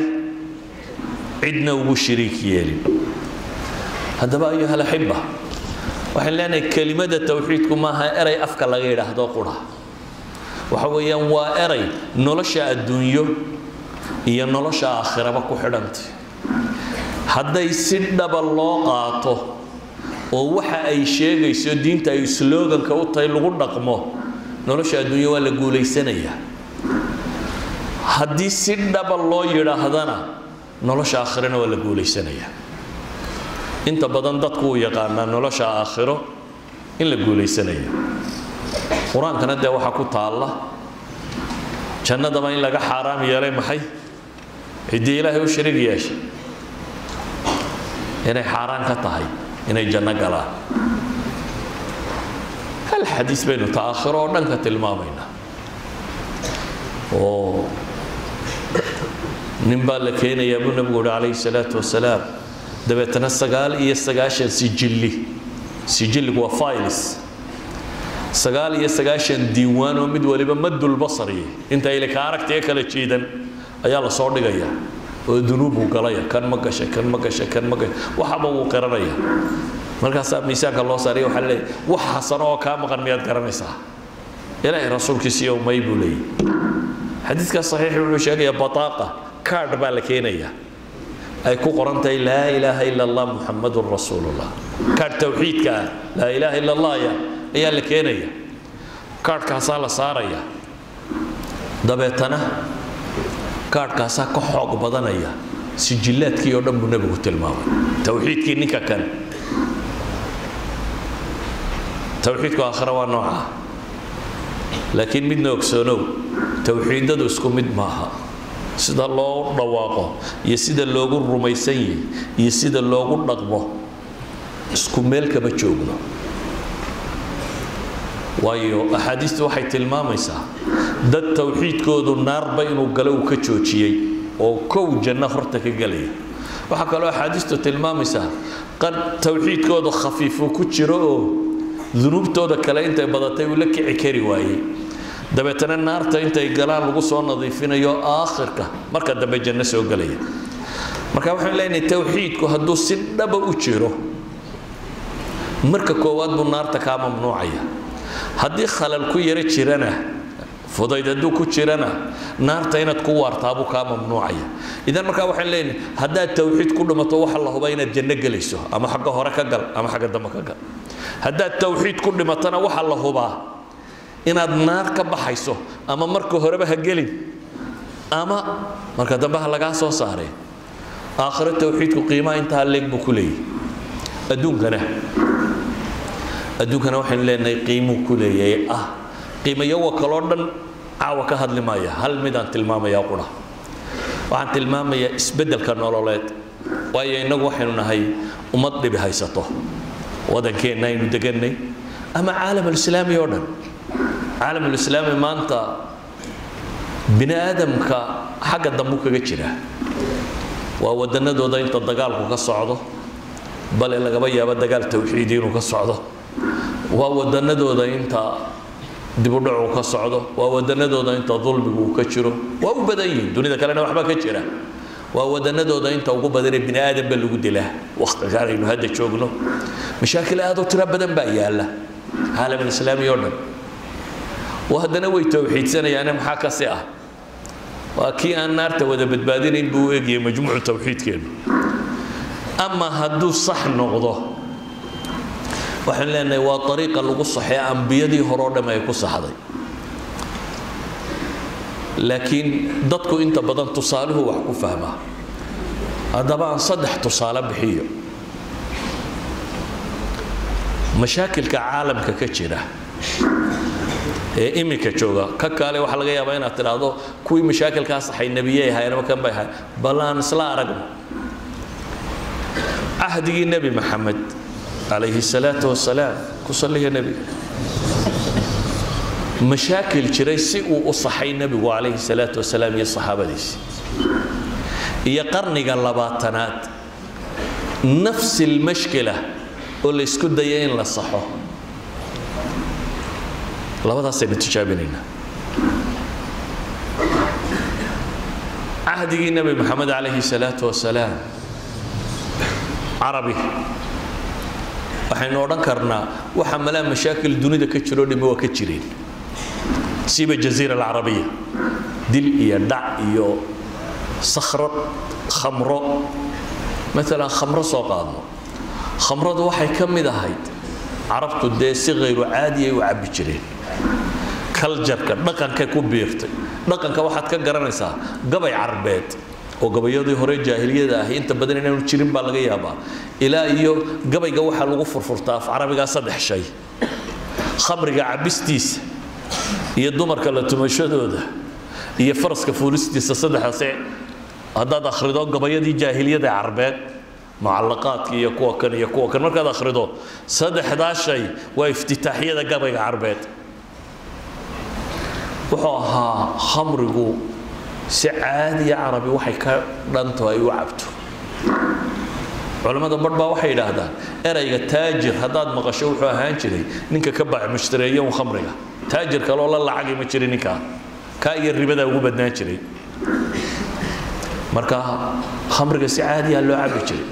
cidna ugu shiriik yeelin haddaba ayuha alaxiba waxaan leenahay kelimada towxiidku maaha eray afka laga yidhaahdo qura waxa weeyaan waa eray nolosha adduunyo iyo nolosha aakhiraba ku xidhantay hadday si dhaba loo qaato oo waxa ay sheegayso diinta ay sloganka u tahay lagu dhaqmo nolosha adduunyo waa la guulaysanayaa haddii si dhaba loo yidhaahdana nolosha aakhirana waa la guulaysanayaa inta badan dadku uu yaqaanaa nolosha aakhiro in la guulaysanayo qur-aankana dee waxaa ku taalla jannadaba in laga xaaraam yeelay maxay ciddii ilaahay u shariig yeeshay inay xaaraan ka tahay inay janno galaan hal xadiis baynu ta aakhiro oo dhan ka tilmaamaynaa oo nin baa la keenayaa buu nebigu uhi calayhi salaatu wasalaam dabeetana sagaal iyo sagaashan sijilli sijilligu waa files sagaal iyo sagaashan diiwaan oo mid waliba madulbasariye inta ilika aragtiga kala jeedan ayaa lasoo dhigaya oo dunuubbuu galaya kan ma gashay kan ma gashay kan ma gashay waxaba wuu qiranaya markaasaa miisaanka loo saariya waxaa leeyahy wax xasano oo kaa maqan miyaad garanaysaa ilaahay rasuulkiisiiyo may buu leeyahy xadiidkaas saxiix wuxuu sheegayaa bataaqa kaadh baa la keenayaa ay ku qoran tahay laa ilaaha ila allah muxamadun rasuulullah kaadh tawxiidka ah laa ilaaha ila allah ya ayaa la keenaya kaadhkaasaa la saaraya dabeetana kaadhkaasaa ka xoog badanaya sijillaadkii oo dhan buu nebigu tilmaamay tawxiidkii ninka kan tawxiidku aakhira waa noocaa laakiin midna ogsoonow tawxiidadu isku mid maaha sida loo dhawaaqo iyo sida loogu rumaysan yahay iyo sida loogu dhaqmo isku meel kama joogno waayo axaadiistu waxay tilmaamaysaa dad tawxiidkoodu naarba inuu galo uu ka joojiyey oo kow janno horta ka gelaya waxaa kaloo axaadiistu tilmaamaysaa qad tawxiidkoodu khafiifuu ku jiro oo dunuubtooda kale intay badatay uu la kici kari waayey dabeetana naarta intay galaan lagu soo nadiifinayo aakhirka marka dambe janno soo gelaya marka waxaan leenahay tawxiidku hadduu si dhaba u jiro marka koowaad buu naarta kaa mamnuucaya haddii khalal ku yaro jirana fudayd hadduu ku jirana naarta inaad ku waartaabuu kaa mamnuucaya idan markaa waxaan leenahay haddaad tawxiid ku dhimato waxa la hubaa inaad janno gelayso ama xagga hore ka gal ama xagga dambe ka gal haddaad tawxiid ku dhimatana waxa la hubaa inaad naar ka baxayso ama marka horeba ha gelin ama marka dambe ha lagaa soo saaree aakhiro tawxiidku qiimaha intaa leeg buu ku leeyahy adduunkana adduunkana waxaynu leenahay qiimuu ku leeyahay ah qiimayowa kaloo dhan caawa ka hadli maaya hal midaan tilmaamayaa qura waxaan tilmaamayaa isbeddelka nololeed waayo innagu waxaynu nahay ummad dhibi haysato wadankeenna aynu deganay ama caalam alislaami oo dhan caalam alislaami maanta bini aadamka xagga dambu kaga jira waa wadanadooda inta dagaalku ka socdo bale lagaba yaabo dagaal tawxiidi inuu ka socdo waa wadanadooda inta dibudhacu ka socdo waa wadanadooda inta dulmigu uu ka jiro waa u badan yihiin dunida kalena waxba ka jira waa wadanadooda inta ugu badanee bini aadamba lagu dilaa waqtigaan aynu hadda joogno mashaakil aad u tiro badan baa yaalla caalam alislaami oo dhan oo haddana way tawxiidsanayaane maxaa kasi ah waa kii aan naarta wada badbaadinayn buu u egyahay majmuucu tawxiidkeenu ama hadduu sax noqdo waxaan leenahay waa ariiqa lagu saxee ambiyadii hore oo dham ay ku saxday laakiin dadku inta badan tusaaluhu wax ku fahmaa haddaba aan saddex tusaale bixiyo mashaakilka caalamka ka jira ee iminka jooga ka kaale waxaa laga yaabaa inaad tidhaahdo kuwii mashaakilkaa saxay nebiyey ahayenama kan bay ahay bal aan isla aragno cahdigii nebi maxamed calayhi salaatu wasalaam ku salliga nebiga mashaakil jiray si uu u saxay nebigu calayhi salaatu wasalaam iyo saxaabadiisi iyo qarniga labaatanaad nafsi lmashkila oo la isku daya in la saxo labadaasaynu tijaabinaynaa cahdigii nebi maxamed calayhi salaatu wasalaam carabi waxaynu odhan karnaa waxa malaa mashaakil dunida ka jiroo dhimi waa ka jireen siiba jaziira alcarabiya dil iyo dhac iyo sakhrad khamro maalan khamro soo qaadno khamradu waxay ka mid ahayd carabtu dee si khayru caadi ay u cabbi jireen kaljarka dhaqankay ku biirtay dhaqanka waxaad ka garanaysaa gabay carbeed oo gabayadii hore jaahiliyada ahi inta badan inaanu jirin baa laga yaabaa ilaa iyo gabayga waxaa lagu furfurtaa af carabigaa saddex shay khamriga cabistiisa iyo dumarka la tumashadooda iyo faraska fuulistiisa saddexdaase haddaad akhrido gabayadii jaahiliyada carbeed mucallaqaadka iyo kuwa kan iyo kuwa kan markaad akhrido saddexdaa shay waa iftitaaxyada gabayga carbeed wuxuu ahaa khamrigu si caadiya carabi waxay ka dhanto ay u cabto culammada barh baa waxay yidhaahdaan erayga taajir haddaad maqasho wuxuu ahaan jiray ninka ka bac mushtareeya un khamriga taajir kaloo la lacagi ma jirin ninkaa kaa iyo ribadaa ugu badnaan jiray marka khamriga si caadiyaa loo cabi jiray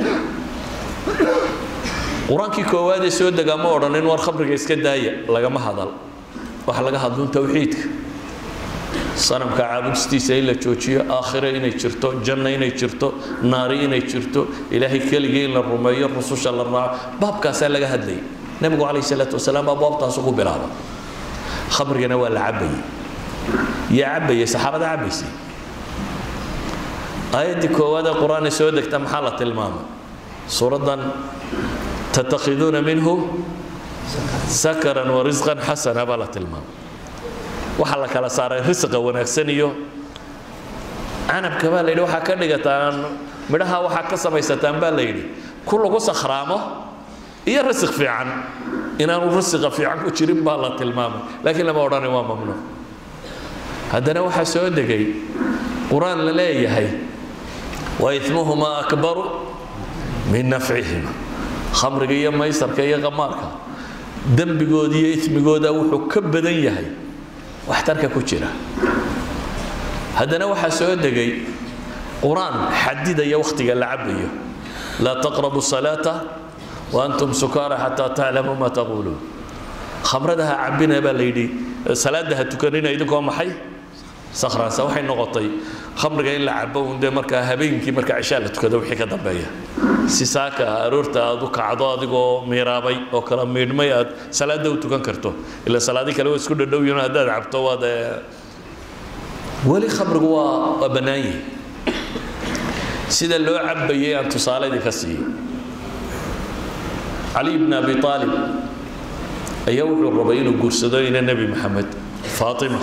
qur-aankii koowaadee soo degaa ma odhanin war khamriga iska daaya lagama hadal waxa laga hadlun tawxiidka sanamka caabudistiisa in la joojiyo aakhire inay jirto janno inay jirto naari inay jirto ilaahay keligii in la rumeeyo rususha la raaco baabkaasaa laga hadlayay nebigu calayhi salaatu wasalaam baa baabtaasu ku bilaaba khamrigana waa la cabayey yaa cabayay saxaabada cabaysay aayaddii koowaad ee qur-aan soo degta maxaa la tilmaamay suuraddan tattakhiduuna minhu sakaran wa risqan xasana baa la tilmaamay waxaa la kala saaray risqa wanaagsan iyo canabka baa la yidhi waxaa ka dhigataan midhaha waxaa ka samaysataan baa la yidhi ku lagu sakhraamo iyo risiq fiican inaanu risiqa fiican ku jirin baa la tilmaamay laakiin lama odhanay waa mamnuuc haddana waxaa soo degay qur-aan la leeyahay wa ismuhumaa akbaru min nafcihima khamriga iyo maysarka iyo qamaarka dembigooda iyo ismigooda wuxuu ka badan yahay waxtarka ku jira haddana waxaa soo degay qur-aan xadidaya wakhtiga la cabayo laa taqrabu salaata wa antum sukaara xataa taclamuu ma taquuluun khamrada ha cabina baa la yidhi salaada ha tukanina idinkoo maxay sakhraansa waxay noqotay khamriga in la cabo un dee markaa habeenkii marka cishaa la tukado wixii ka dambeeya si saaka aroorta aad u kacdo adigoo miiraabay oo kala miidhmay aad salaada u tukan karto ila salaadi kale waa isku dhadhowyiin haddaad cabto waad weli khamrigu waa waa bannaan yihi sida loo cabayay aan tusaaladii ka siiyey cali bn abi aalib ayaa wuxuu rabay inuu guursado ina nebi maxamed faatima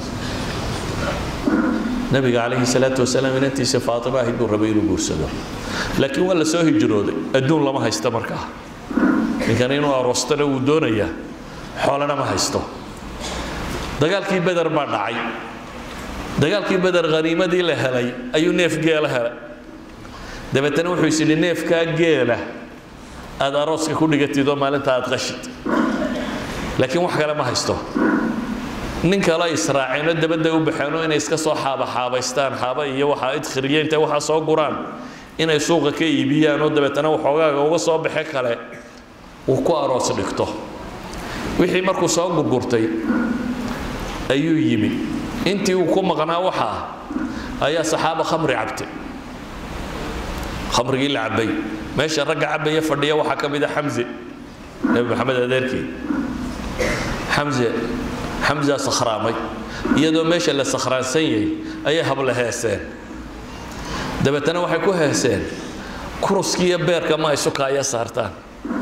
nabiga calayhi salaatu wasalaam inantiisa faatima ahayd buu rabay inuu guursado laakiin waa la soo hijrooday adduun lama haysto markaa ninkan inuu aroostana wuu doonayaa xoolana ma haysto dagaalkii beder baa dhacay dagaalkii beder haniimadii la helay ayuu neef geela helay dabeetana wuxuu is yidhi neefkaa geela aad arooska ku dhigatid oo maalinta aad qashid laakiin wax kale ma haysto nin kale israaceenoo dabadda u baxeenoo inay iska soo xaabaxaabaystaan xaaba iyo waxaa idkhiriye intay waxaa soo guraan inay suuqa ka iibiyaan oo dabeetana waxoogaaga uga soo baxe kale uu ku aroos dhigto wixii markuu soo gurgurtay ayuu yimi intii uu ku maqnaa waxaa ayaa saxaaba khamri cabtay khamrigii la cabay meesha ragga cabaya fadhiya waxaa ka mid a xamse nebi maxamed adeerkii xamse xamza sakhraamay iyadoo meesha la sakhraansan yahay ayay habla heeseen dabeetana waxay ku heeseen kuruskii iyo beerka ma ay sukaaya saartaan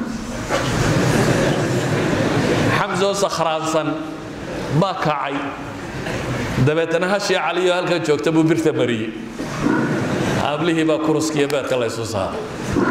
xamsoo sakhraansan baa kacay dabeetana hashii caliyo halkan joogta buu birta mariyey hablihii baa kuruskiiyo beerka la ysu saaray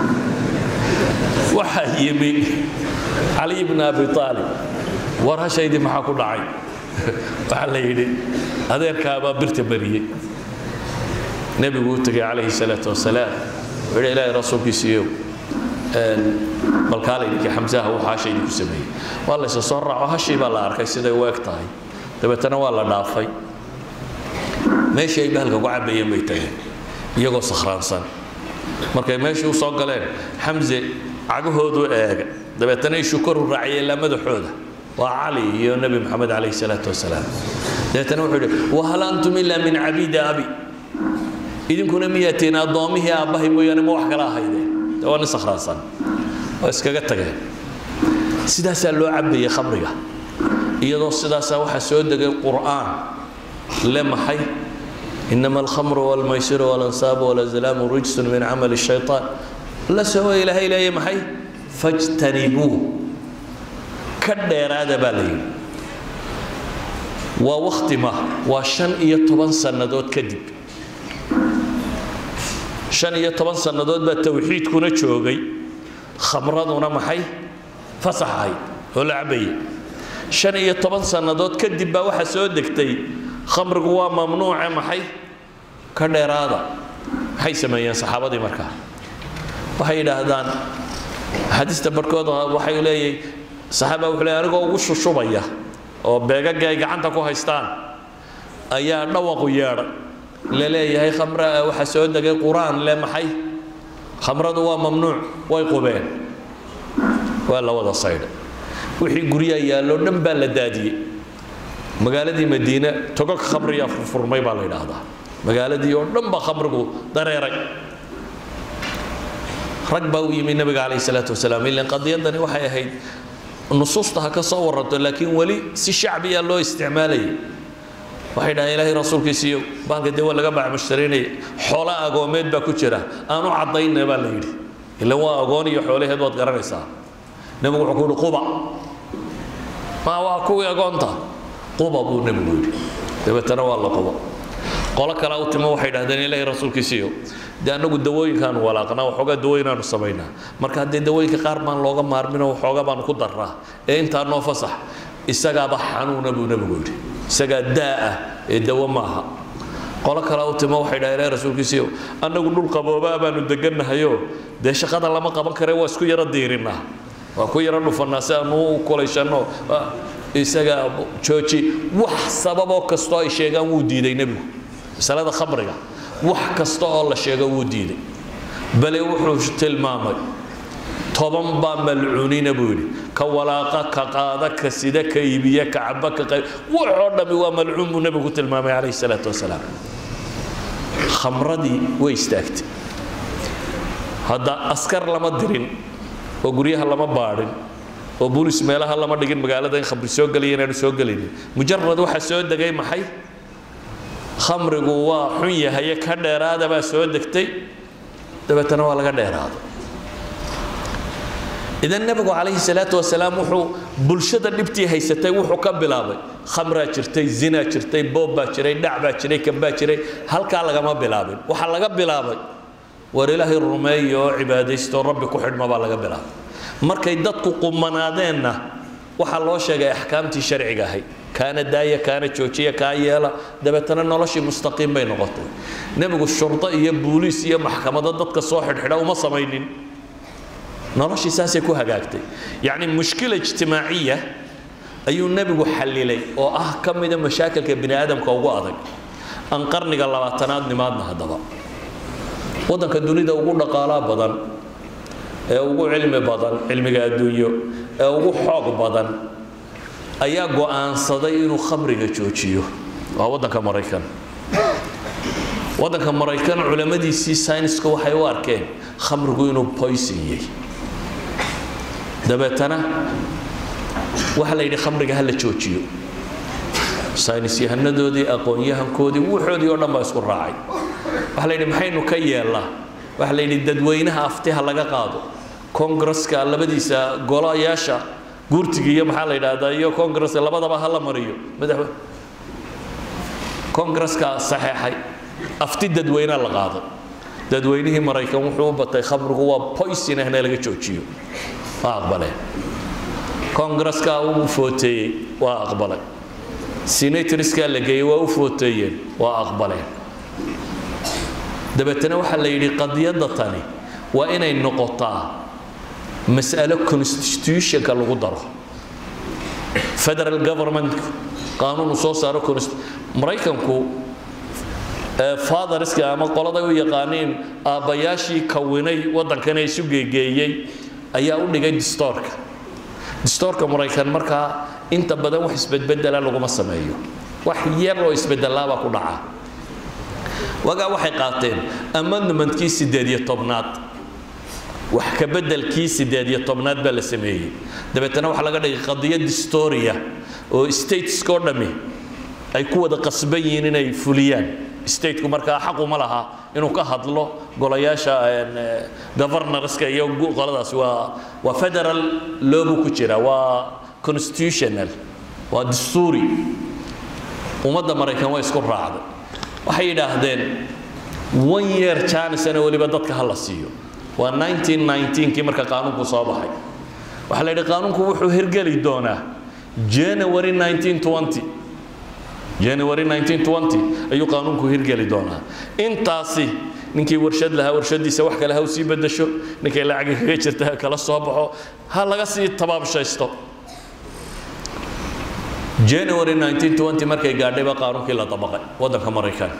waxaa yimi cali bn abi aalib war hashaydii maxaa ku dhacay waxaa la yidhi adeerkaabaa birta mariyey nebigu u tegay calayhi salaatu wasalaam wuxuu yidhi ilaahay rasuulkiisiiyow balkaala yidhi xamsaha uu hashaydii ku sameeyey waa la isa soo raaco hashii baa la arkay siday u eg tahay dabeetana waa la dhaafay meeshii ay bahalka ku cabayeen bay tageen iyagoo sakhraansan markay meeshii u soo galeen xamse cagahoodu eega dabeetana ishu koru raaciyeen ilaa madaxooda waa cali iyo nebi maxamed calayhi salaatu wasalaam dabeetana wuxuu yidhi wahal antum ilaa min cabiidi abi idinkuna miyaatiin addoommihii aabbahay mooyaane ma wax kala ahaydeen de waa nin sakhraansan waa iskaga tageen sidaasaa loo cabayay khamriga iyadoo sidaasaa waxaa soo degay qur'aan le maxay inama alkhamru walmaysiru walansaabu walazlaamu rijsun min camali shaytaan la soo ilaahay leeya maxay fajtanibuu ka dheeraada baa la yidhi waa waktima waa shan iyo toban sannadood kadib shan iyo toban sannadood baa tawxiidkuna joogay khamraduna maxay fasax ahayd oo la cabayay shan iyo toban sannadood kadib baa waxaa soo degtay khamrigu waa mamnuuce maxay ka dheeraada maxay sameeyeen saxaabadii markaa waxay yidhaahdaan axaadiista barhkood waxay leeyahay saxaaba wuxuu leeyahy anigoo ugu shushubaya oo beegaga ay gacanta ku haystaan ayaa dhawaqu yeedhay la leeyahay khamra waxaa soo degay qur-aan le maxay khamradu waa mamnuuc way qubeen waa la wada saydhay wixii guryaha yaalloo dhan baa la daadiyey magaaladii madiine togog khamriyaa furfurmay baa la yidhaahdaa magaaladii oo dhan baa khamrigu dareeray rag baa u yimi nabiga calayhi salaatu wasalaam ilan qadiyadani waxay ahayd nusuusta ha ka soo waranto laakiin weli si shacbiya loo isticmaalayay waxay dhahaan ilaahay rasuulkiisiiyo baalka dee waa laga bacmushtarinaya xoolo agoomeed baa ku jira aan u caddayna baa la yidhi ila waa agoon iyo xoolaheed waad garanaysaa nebigu wuxuu ku yidhi quba ma waa kuwii agoonta quba buu nebigu yidhi dabeetana waa la quba qolo kale u timo waxay dhahdeen ilaahay rasuulkiisiiyo dee annagu dawooyinkaanu walaaqnaa waxoogaa dawooyinaanu samaynaa marka haddee dawooyinka qaar baan looga maarmino waxoogaa baanu ku darraa ee intaa noo fasax isagaaba xanuuna buu nebigu yidhi isagaa daa ah ee dawo maaha qolo kale u timo waxay dhahdeen ilaahay rasuulkiisiiyo annagu dhul qaboobaa baanu degannahayo dee shaqada lama qaban kare waa isku yaro diirinnaa waa ku yaro dhufannaa si aanu u kulaysanno isaga jooji wax sababoo kastoo ay sheegaan wuu diiday nebigu masalada khamriga wax kasta oo la sheego wuu diiday bale wuxuu tilmaamay toban baa malcuunina buu yidhi ka walaaqa ka qaada ka sida ka iibiya ka caba ka qayb waxoo dhammi waa malcuun buu nebigu tilmaamay calayhi salaatu wasalaam khamradii way istaagtay hadda askar lama dirin oo guryaha lama baadhin oo bulis meelaha lama dhigin magaalada in khamri soo gelaya inaanu soo gelinin mujarad waxaa soo degay maxay khamrigu waa xun yahaye ka dheeraada baa soo degtay dabeetana waa laga dheeraaday idan nebigu calayhi salaatu wasalaam wuxuu bulshada dhibtii haysatay wuxuu ka bilaabay khamraa jirtay zinaa jirtay boob baa jiray dhac baa jiray kan baa jiray halkaa lagama bilaabin waxaa laga bilaabay war ilaahay rumeeya oo cibaadaysto rabbi ku xidhma baa laga bilaabay markay dadku qumanaadeenna waxaa loo sheegay axkaamtii sharciga ahayd kaana daaya kaana joojiya kaa yeela dabeetana noloshii mustaqiim bay noqotay nebigu shurdo iyo buuliis iyo maxkamado dadka soo xidhxidha uma samaynin noloshii saasay ku hagaagtay yacni mushkila ijtimaaciya ayuu nebigu xallilay oo ah ka mida mashaakilka bini aadamka ugu adag aan qarniga labaatanaad nimaadna haddaba waddanka dunida ugu dhaqaalaa badan ee ugu cilmi badan cilmiga adduunyo ee ugu xoog badan ayaa go'aansaday inuu khamriga joojiyo waa waddanka maraykan waddanka maraykan culamadiisii sayniska waxay u arkeen khamrigu inuu poison yahay dabeetana waxaa la yidhi khamriga ha la joojiyo saynis yahanadoodii aqoon-yahankoodii wuxoodii oo dhan baa isku raacay waxaa la yidhi maxaynu ka yeellaa waxaa la yidhi dadweynaha aftiha laga qaado kongareska labadiisa golayaasha guurtiga iyo maxaa la yidhaahdaa iyo kongareska labadaba ha la mariyo madaxwe kongareska saxeexay afti dadweynaha la qaaday dadweynihii maraykan wuxuu u batay khamrigu waa poison ahna laga joojiyo waa aqbaleen kongareska uu footeeyey waa aqbalay senatoriska la geeyey waa u footeeyeen waa aqbaleen dabeetana waxaa la yidhi qadiyadda tani waa inay noqotaa mas'alo constitutionka lagu daro federal government qaanuun uu soo saaro maraykanku fatheriska ama qoladay u yaqaaniin aabbayaashii kawinay waddankan ee isu geegeeyey ayaa u dhigay distoorka distoorka maraykan markaa inta badan wax isbedbedela laguma sameeyo wax yar oo isbedelaabaa ku dhaca wagaa waxay qaateen amendmentkii sideed iyo tobnaad wax ka bedelkii sideed iyo tobnaad baa la sameeyey dabeetana waxaa laga dhigay qadiyad historia oo statesko dhammi ay ku wada qasban yihiin inay fuliyaan stateku markaa xaquma laha inuu ka hadlo golayaasha governorska iyo qoladaas waa waa federal loobu ku jira waa constitutional waa dastuuri ummadda maraykan way isku raacday waxay yidhaahdeen one year janisana weliba dadka ha la siiyo waa 1919kii marka qaanuunku soo baxay waxaa la yidhi qaanuunku wuxuu hirgeli doonaa january 1920 january 1920 ayuu qaanuunku hirgeli doonaa intaasi ninkii warshad lahaa warshadiisa wax kale ha u sii bedasho ninkay lacagi kaga jirta ha kala soo baxo ha laga sii tabaabshaysto january 1920 markay gaadhayba qaanuunkii la dabaqay waddanka maraykan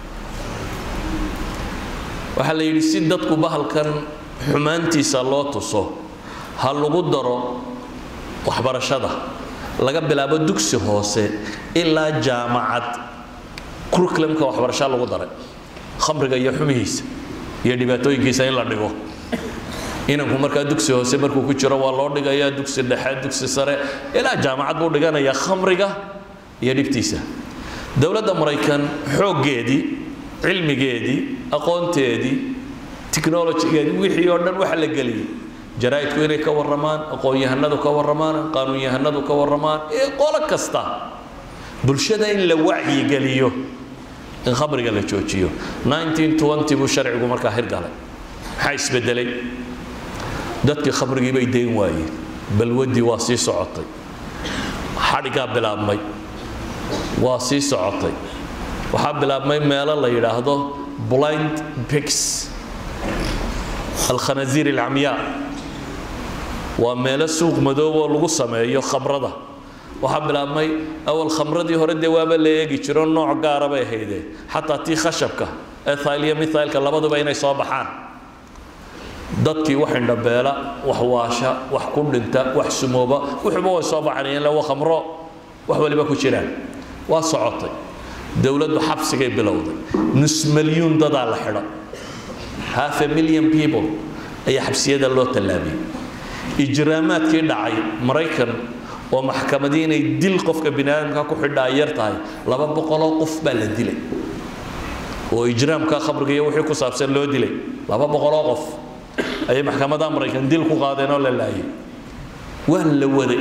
waxaa la yidhi si dadku bahalkan xumaantiisa loo tuso ha lagu daro waxbarashada laga bilaabo dugsi hoose ilaa jaamacad curriculumka waxbarashaa lagu daray khamriga iyo xumihiisa iyo dhibaatooyinkiisa in la dhigo inanku markaa dugsi hoose markuu ku jiro waa loo dhigayaa dugsi dhexe dugsi sare ilaa jaamacad buu dhiganayaa khamriga iyo dhibtiisa dowladda maraykan xooggeedii cilmigeedii aqoonteedii technologygeedii wixii oo dhan waxa la geliyey jaraa'idku inay ka warramaan aqoon-yahanadu ka warramaan qaanuun-yahanadu ka warramaan ee qolo kasta bulshada in la wacyigeliyo in khamriga la joojiyo 1920 buu sharcigu markaa hirgalay maxaa isbedelay dadkii khamrigii bay dayn waayeen balwaddii waa sii socotay xadhigaa bilaabmay waa sii socotay waxaa bilaabmay meelo la yidhaahdo blind pigs alkhanasiir alcamyaa waa meelo suuq madoob oo lagu sameeyo khamrada waxaa bilaabmay awal khamradii hore dee waaba la eegi jiro nooc gaara bay haydee xataa tii khashabka ethyl iyo mithylka labaduba inay soo baxaan dadkii wax indhabeela wax waasha wax ku dhinta wax sumooba wuxuuba way soo baxanayeen waa khamro wax waliba ku jiraan waa socotay dowladdu xabsigay bilowday nus milyuun dadaa la xidha half a million people ayaa xabsiyada loo tallaabiyey ijraamaadkii dhacay maraykan oo maxkamadii inay dil qofka bini aadamka ku xidhaa yar tahay laba boqoloo qof baa la dilay oo ijraamka khamriga iyo wixii ku saabsan loo dilay laba boqoloo qof ayay maxkamadaha maraykan dil ku qaadeen oo la laayay waa la waday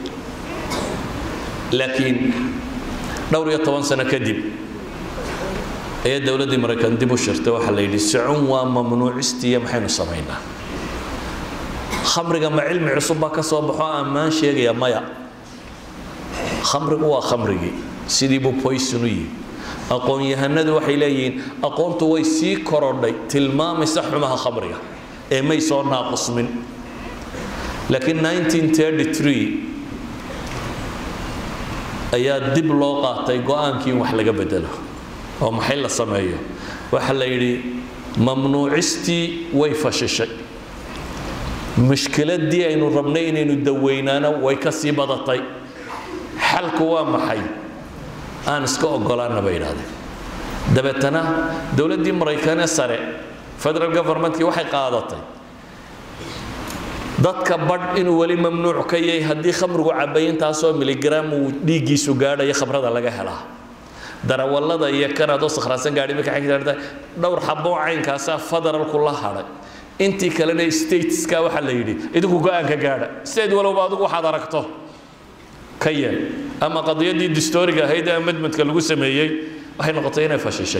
laakiin dhowr iyo toban sano kadib ayaa dowladdii maraykan dib u shirtay waxaa la yidhi socon waa mamnuucistiiya maxaynu samaynaa khamriga ma cilmi cusub baa ka soo baxo ammaan sheegaya maya khamrigu waa khamrigii sidii buu poison u yihi aqoon-yahanadu waxay leeyihiin aqoontu way sii korodhay tilmaamaysa xumaha khamriga ee may soo naaqusmin laakiin 1933 ayaa dib loo qaatay go-aankii in wax laga bedelo oo maxay la sameeyo waxa la yidhi mamnuucistii way fashishay mushkiladii aynu rabnay inaynu daweynaana way ka sii badatay xalku waa maxay aan iska ogolaana bay yidhahdeen dabeetana dowladdii maraykanee sare federal governmentkii waxay qaadatay dadka badh inuu weli mamnuuc ka yahay haddii khamrigu cabay intaasoo miligram uu dhiiggiisu gaadhayo khamrada laga helaa darawallada iyo kanaadoo sakhraansan gaadhi marka xigta dhowr xaboo caynkaasaa federalku la hadhay intii kalena stateska waxaa la yidhi idinku go-aanka gaadha state walowba adigu waxaad aragto ka yeel ama qadiyadii distoriga ahayd ee amendmentka lagu sameeyey waxay noqotay inay fashishay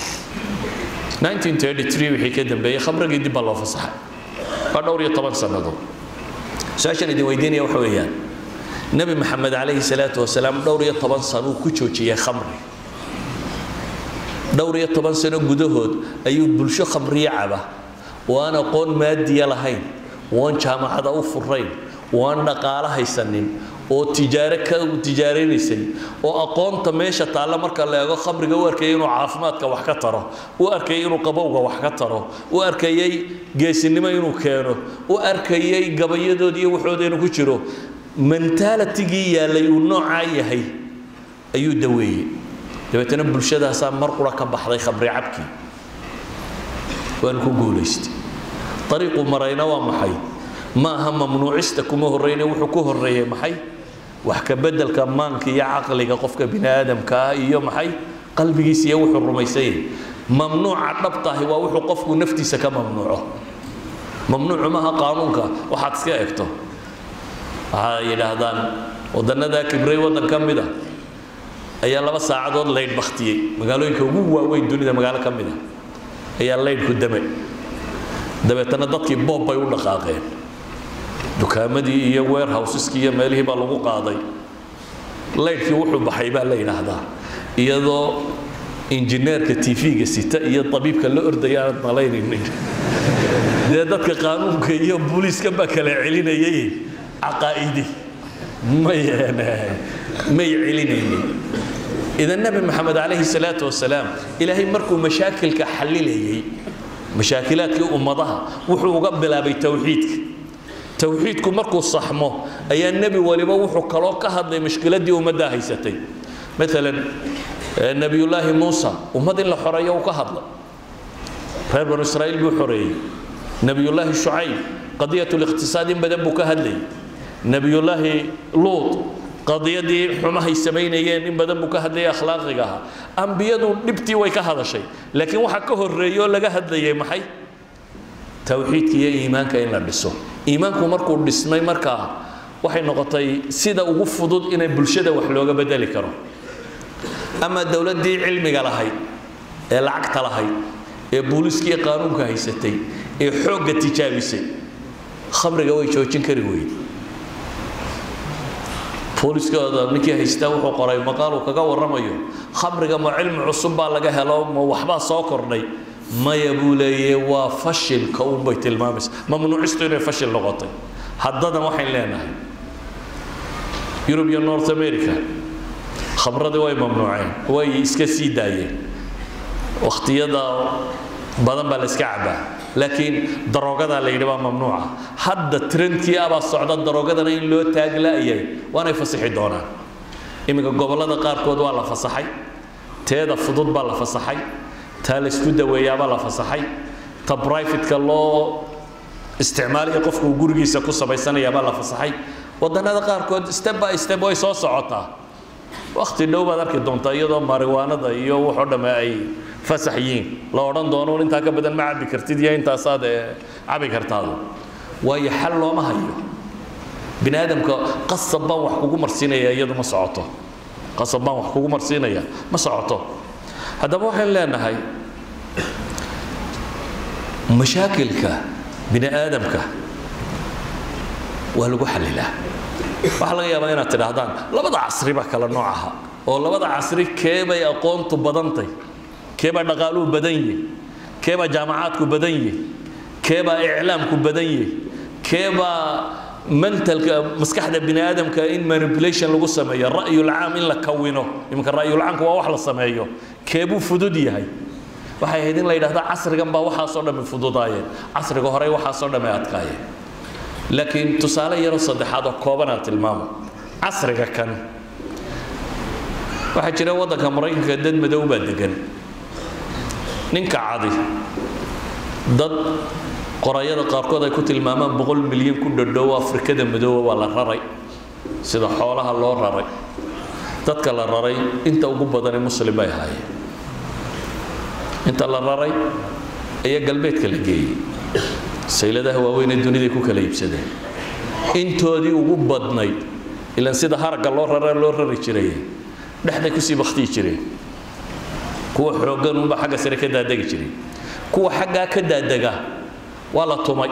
1933 wixii ka dambeeyey khamrigii dib baa loo fasaxay waa dhowr iyo toban sannadood su-aashan idin weydiinaya waxa weeyaan nebi maxamed calayhi salaatu wasalaam dhowr iyo toban sano uu ku joojiyey khamri dhowr iyo toban sano gudahood ayuu bulsho khamriye caba oo aan aqoon maadiya lahayn oo aan jaamacada u furayn oo aan dhaqaalo haysanin oo tijaare ka tijaaranaysay oo aqoonta meesha taalla marka la eego khamriga u arkayay inuu caafimaadka wax ka taro u arkayay inuu qabowga wax ka taro u arkayay geesinimo inuu keeno u arkayay gabayadood iyo waxooda inuu ku jiro mentalitigii yaallay uu noocaa yahay ayuu daweeyey dabeetana bulshadaasaa mar qura ka baxday khamri cabkii waanu ku guulaystay ariiqu marayna waa maxay ma aha mamnuucista kuma horreyne wuxuu ku horreeyey maxay wax ka beddelka maanka iyo caqliga qofka bini aadamka ah iyo maxay qalbigiisa iyo wuxuu rumaysan yahay mamnuuca dhabtahi waa wuxuu qofku naftiisa ka mamnuuco mamnuucu maaha qaanuunka waxaad iska egto waxay yidhaahdaan wadannada kibray waddan ka mid a ayaa laba saacadood laydh baktiyey magaalooyinka ugu waaweyn dunida magaalo ka mid a ayaa laydhku dame dabeetana dadkii boob bay u dhaqaaqeen dukaamadii iyo warehouseski iyo meelihii baa lagu qaaday laydhkii wuxuu baxay baa la yidhaahdaa iyadoo injineerka tv-ga sita iyo tabiibka la ordaya aanad malaynaynin dee dadka qaanuunka iyo booliiska baa kala celinayay caqaa'idi may may celinaynin idan nabi maxamed calayhi salaatu wasalaam ilaahay markuu mashaakilka xallilayay mashaakilaadkii ummadaha wuxuu uga bilaabay towxiidka towxiidku markuu saxmo ayaa nebi waliba wuxuu kaloo ka hadlay mushkiladii ummaddaa haysatay maalan nebiyullaahi muusa ummad in la xoreeyo uu ka hadlay reer banu israa'iil buu xoreeyey nebiyullaahi shucayb qadiyat liqtisaad in badan buu ka hadlayay nebiyullaahi luut qadiyadii xumahay samaynayeen in badan buu ka hadlayay akhlaaqiga ahaa ambiyadu dhibtii way ka hadashay laakiin waxaa ka horreeyoo laga hadlayay maxay towxiidka iyo iimaanka in la dhiso iimaanku markuu dhismay markaa waxay noqotay sida ugu fudud inay bulshada wax looga bedeli karo ama dowladdii cilmiga lahayd ee lacagta lahayd ee booliiskii qaanuunka haysatay ee xoogga tijaabisay khamriga way joojin kari weyde booliskooda ninkii haystaa wuxuu qoray maqaal uu kaga warramayo khamriga ma cilmi cusub baa laga helo ma waxbaa soo kordhay maya buu leeyahe waa fashilka unbay tilmaamaysa mamnuucistu inay fashil noqotay haddadan waxayn leenahay yurub iyo north america khamradii way mamnuuceen way iska sii daayeen wakhtiyada badan baa la iska cabaa laakiin daroogadaa la yidhi waa mamnuuca hadda trendkii abaa socda daroogadana in loo taagla'ayay waanay fasixi doonaan iminka gobollada qaarkood waa la fasaxay teeda fudud baa la fasaxay taa laysku daweeyaabaa la fasaxay ta brifatka loo isticmaaliya qofku uu gurigiisa ku samaysanayaabaa la fasaxay wadannada qaarkood step by step way soo socotaa wakti dhow baad arki doontaa iyadoo mariwaanada iyo wuxoo dhamme ay fasax yihiin la odhan doono intaa ka badan ma cabi kartid iyo intaasaad cabi kartaadu waayo xal looma hayo bini aadamka qasab baan wax kugu marsiinaya iyadu ma socoto qasab baan wax kugu marsiinaya ma socoto haddaba waxaan leenahay mashaakilka bini aadamka waa lagu xallilaa waxaa laga yaabaa inaad tidhaahdaan labada casri baa kala nooc aha oo labada casri keebay aqoontu badantay keebaa dhaqaaluhu badan yihi keebaa jaamacaadku badan yihi keebaa iclaamku badan yihi keebaa mentalka maskaxda bini aadamka in manipulation lagu sameeyo ra'yulcaam in la kawino iminka ra'yulcaamka waa wax la sameeyo keebuu fudud yahay waxay ahayd in la yidhahda casrigan baa waxaasoo dhammi fududaayeen casriga horey waxaasoo dhammi adkaayeen laakiin tusaale yaroo saddexaad oo koobanaan tilmaamo casriga kan waxaa jira waddanka maraykanka dad madow baa degan ninka cadi dad qorayada qaarkood ay ku tilmaamaan boqol milyan ku dhadhow afrikada madooba waa la raray sida xoolaha loo raray dadka la raray inta ugu badani muslim bay ahaayeen inta la raray ayaa galbeedka la geeyey sayladaha waaweyn ee duniday ku kala iibsadeen intoodii ugu badnayd ilan sida haragga loo rara loo rari jiray dhexday kusii baktiyi jireen kuwa xooggan unba xagga sare ka daadegi jiray kuwa xaggaa ka daadega waa la tumay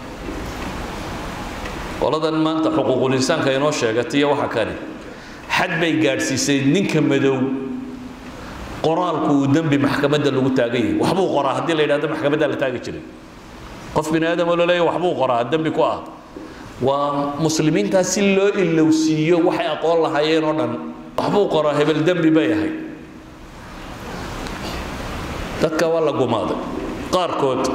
qoladan maanta xuquuqul insaanka inoo sheegatay iyo waxa kani xad bay gaadhsiisay ninka madow qoraalku uu dembi maxkamadda lagu taagan yahay waxbuu qoraa haddii la yidhahdo maxkamaddaa la taagi jiray qof bini aadam oo laleeyahay waxbuu qoraa dembi ku ah waa muslimiintaas si loo ilowsiiyo waxay aqoon lahaayeen oo dhan waxbuu qoraa hebel dembi bay ahayd dadka waa la gumaaday qaarkood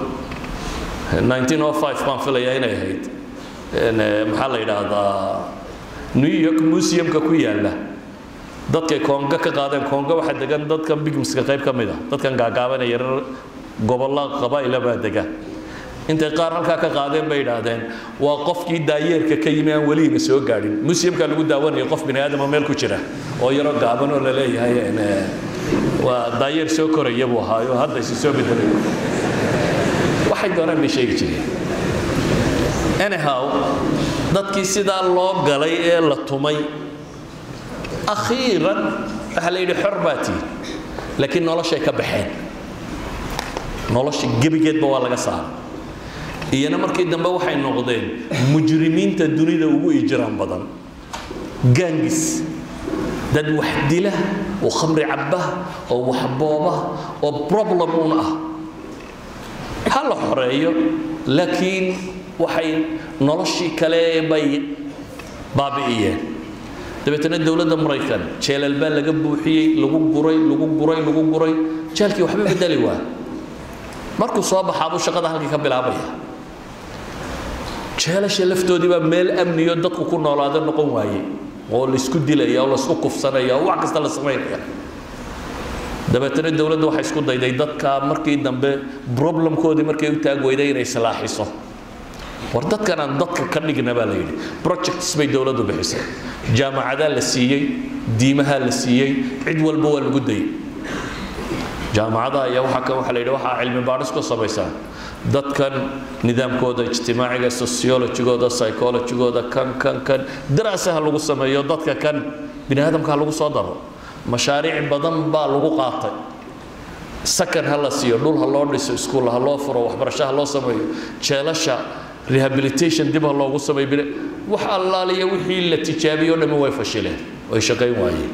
1905 baan filayaa inay ahayd maxaa la yidhaahdaa new york museumka ku yaalla dadkay koonga ka qaadeen koonga waxaa degan dadkan bigmska qayb ka mid a dadkan gaagaabanaya yarar gobolla qabaa'ila baa dega intay qaar halkaa ka qaadeen bay idhaahdeen waa qofkii daayeerka ka yimi aan weliina soo gaadhin museumka lagu daawanayo qof bini aadama meel ku jira oo yaroo gaaban oo la leeyahay waa daayeer soo koraya buu ahaayo hadda isi soo bedelay waxay doonaan bay sheegi jireen anyhow dadkii sidaa loo galay ee la tumay akhiiran waxaa la yidhi xor baa tihi laakiin noloshay ka baxeen nolosha gebigeedba waa laga saaray iyana markii dambe waxay noqdeen mujrimiinta dunida ugu ijraan badan gaangis dad wax dila oo khamri cabba oo waxbooba oo problem un ah ha la xoreeyo laakiin waxay noloshii kale bay baabi'iyeen dabeetana dowladda maraykan jeelal baa laga buuxiyey lagu guray lagu guray lagu guray jeelkii waxba bedeli waa markuu soo baxaabuu shaqada halkii ka bilaabaya jeelasha laftoodii baa meel amniyo dadku ku noolaada noqon waaye oo laysku dilaya oo laysku kufsanaya oo wax kasta la samaynaya dabeetana dowladda waxay isku dayday dadka markii dambe problemkoodii markay u taag weyday inay islaaxiso war dadkan aan dadka ka dhigna baa la yidhi projects bay dowladdu bixisay jaamacadaa la siiyey diimahaa la siiyey cid walba waa lagu dayay jaamacadaha ayaa waxaa kan waxaa la yidhi waxaa cilmi baadhis ku samaysaa dadkan nidaamkooda ijtimaaciga sociologigooda psychologigooda kan kan kan daraasaha lagu sameeyo dadka kan bini aadamka ha lagu soo daro mashaariic badan baa lagu qaatay sakan ha la siiyo dhul ha loo dhiso iskuul ha loo furo waxbarasho ha loo sameeyo jeelasha rehabilitation dib ha loogu sameeyo bini wax allaaliya wixii la tijaabiyo o dhammi way fashileen way shaqayn waayeen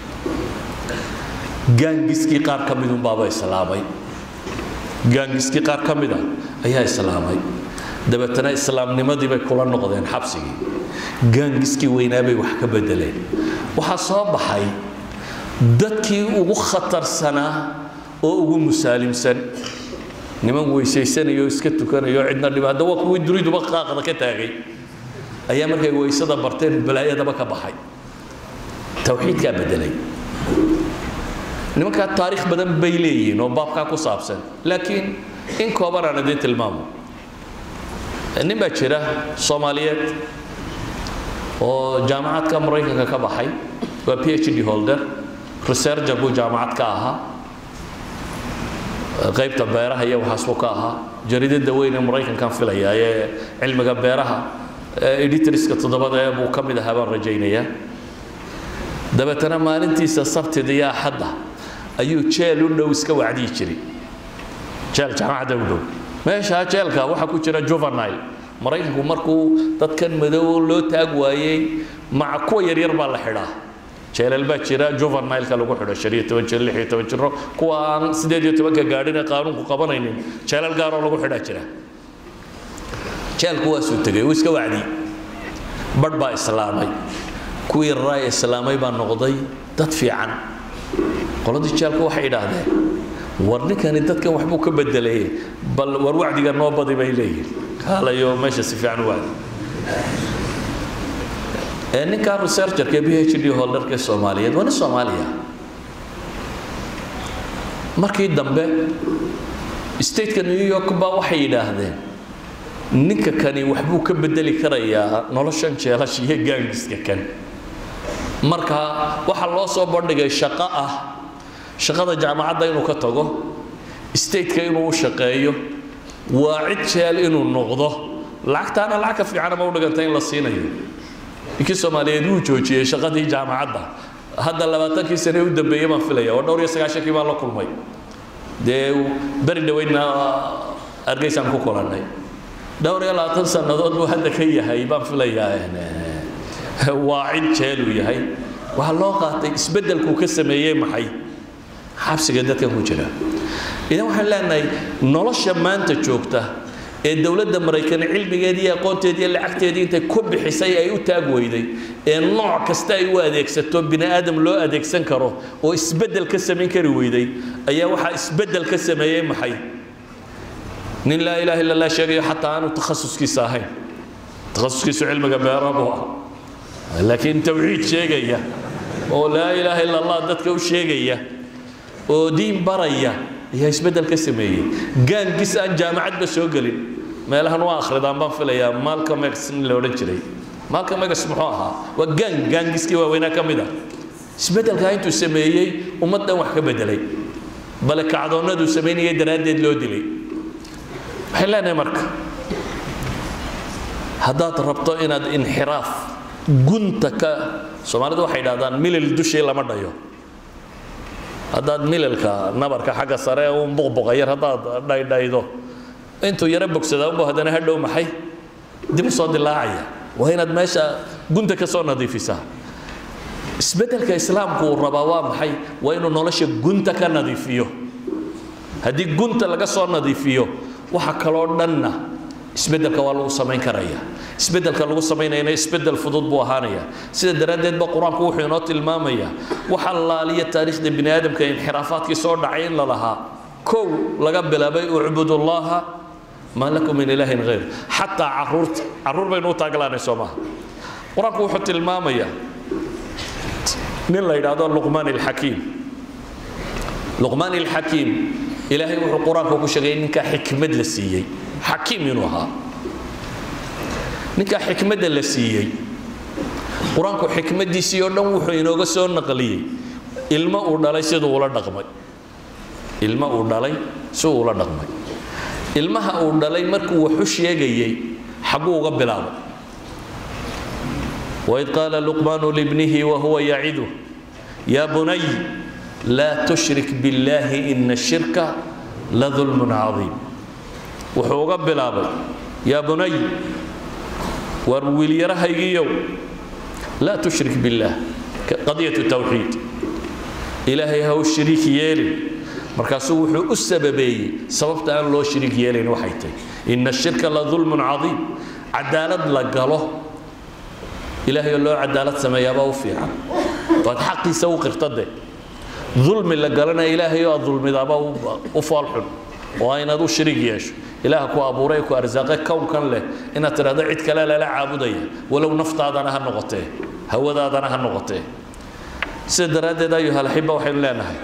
gaangiskii qaar ka midun baaba islaamay gaangiskii qaar ka mida ayaa islaamay dabeetana islaamnimadii bay kula noqdeen xabsigii gaangiskii weynaabay wax ka bedeleen waxaa soo baxay dadkii ugu khatarsanaa oo ugu musaalimsan niman weysaysanaya oo iska tukanaya oo cidna dhima hadda waa kuwii duniduba qaaqda ka taagay ayaa markay weysada barteen balaayadaba ka baxay tawxiidkaa bedelay nimankaa taariikh badan bay leeyihiin oo baabkaa ku saabsan laakiin in kooban aan idiin tilmaamo nin baa jira soomaaliyeed oo jaamacadka maraykanka ka baxay waa p h d holder researcher buu jaamacad ka ahaa qaybta beeraha iyo waxaasbuu ka ahaa jaridada weyn ee maraykankan filaya ee cilmiga beeraha editorska toddobada ee buu ka mid ahaa baan rajaynayaa dabeetana maalintiisa sabtida iyo axadda ayuu jeel u dhow iska wacdiyi jiray jeel jaamacadda u dhow meeshaa jeelka waxaa ku jira juvenile maraykanku markuu dadkan madow loo taag waayey maca kuwa yaryar baa la xidhaa jeelal baa jira juvenileka lagu xidho shan iyo toban jir lix iyo toban jiro kuwa aan sideed iyo tobanka gaadhin ee qaanuunku qabanaynin jeelal gaaroo lagu xidhaa jira jeelku waasuu tegay uu iska wacdiyey badh baa islaamay kuwii raay islaamay baa noqday dad fiican qoladii jeelka waxay idhaahdeen war ninkani dadkan waxbuu ka bedelay bal war wacdiga noo badi bay leeyihin kaalayo meesha si fiican u wacdi ee ninkaa researcherka b h d holderka soomaaliyeed waa nin soomaaliya markii dambe stateka new york baa waxay yidhaahdeen ninka kani waxbuu ka bedeli karayaa noloshan jeelasha iyo gaangiska kan marka waxaa loo soo bandhigay shaqo ah shaqada jaamacadda inuu ka tago stateka inuu u shaqeeyo waa cid jeel inuu noqdo lacagtaana lacag ka fiicanama u dhiganta in la siinayo ninkii soomaaliyeed wuu joojiyey shaqadii jaamacadda hadda labaatankii sane u dambeeyey baan filaya oo dhowr iyo sagaashankii baan la kulmay dee beri dhaweydna argeysaan ku kulannay dhowr iyo labaatan sannadood buu hadda ka yahay baan filayaa waa cid jeeluu yahay waxaa loo qaatay isbeddelkuu ka sameeyey maxay xabsiga dadkan ku jira idan waxaan leenahay nolosha maanta joogta ee dowladda maraykan cilmigeedii iyo aqoonteedii iyo lacagteedii intay ku bixisay ay u taag weyday ee nooc kasta ay u adeegsato bini aadam loo adeegsan karo oo isbeddel ka samayn kari weyday ayaa waxaa isbeddel ka sameeyey maxay nin laa ilaha illa allah sheegayo xataa aanu takhasuskiisa ahayn takhasuskiisu cilmiga beera buu ah laakiin tawxiid sheegaya oo laa ilaaha illa allah dadka u sheegaya oo diin baraya ayaa isbeddel ka sameeyey gaangis aan jaamacadba soo gelin meelahan waa akhridaan baan filayaa malcolm x nin la odhan jiray malcolm x muxuu ahaa waa gang gaangiskii waaweynaa ka mid ah isbeddelkaa intuu sameeyey ummaddan wax ka bedelay bale kacdoonnaduu samaynayay daraaddeed loo dilay waxay leenahay marka haddaad rabto inaad inxiraaf gunta ka soomaalidu waxay idhahdaan milil dushii lama dhayo haddaad mililka nabarka xagga sare un buqbuqa yar haddaad dhaydhaydo intuu yaro bogsadaa unba haddana hadhow maxay dib u soo dilaacaya waa inaad meesha gunta ka soo nadiifisaa isbeddelka islaamku uu rabaa waa maxay waa inuu nolosha gunta ka nadiifiyo haddii gunta laga soo nadiifiyo waxa kaloo dhanna isbeddelka waa lagu samayn karaya isbeddelka lagu samaynayana isbeddel fudud buu ahaanaya sida daraaddeed ba qur-aanku wuxuu inoo tilmaamayaa waxa laaliya taariikhda bini aadamka inxiraafaadkii soo dhacay in la lahaa kow laga bilaabay ucbudullaha maa lakum min ilaahin hayr xataa caruurta caruur baynu u taaglaanay soo maaha qur-aanku wuxuu tilmaamayaa nin la yidhaahdo luqmaan ilxakiim luqmaan ilxakiim ilaahay wuxuu qur-aanka ku sheegay ninkaa xikmad la siiyey xakiim inuu ahaa ninkaa xikmadda la siiyey qur-aanku xikmaddiisii oo dhan wuxuu inooga soo naqliyey ilmo uu dhalay siduu ula dhaqmay ilmo uu dhalay siduu ula dhaqmay ilmaha uu dhalay markuu waxu sheegayey xagguu uga bilaabay waid qaala luqmaanu libnihi wahuwa yacidu yaa bunay laa tushrik biاllaahi ina ashirka ladulmun cadiim wuxuu uga bilaabay yaa bunay war wiilyarahaygiiyow laa tushrik biاllaah qadiyatu tawxiid ilaahay ha u shiriik yeelin markaasuu wuxuu u sababeeyey sababta aan loo shiriik yeelayn waxay tahay ina ashirka la dulmun cadiim cadaalad la galo ilaahay oo loo cadaalad sameeyaabaa u fiican waad xaqiisa u qirtade dulmi la galanaya ilaahay oo aad dulmidaaba u foolxun oo aynaad u shiriig yeesho ilaaha ku abuuray ku arsaaqe kownkan leh inaad tidhahdo cid kale lala caabudaya walow naftaadana ha noqotee hawadaadana ha noqotee sida daraaddeed ayuhalaxiba waxaynu leenahay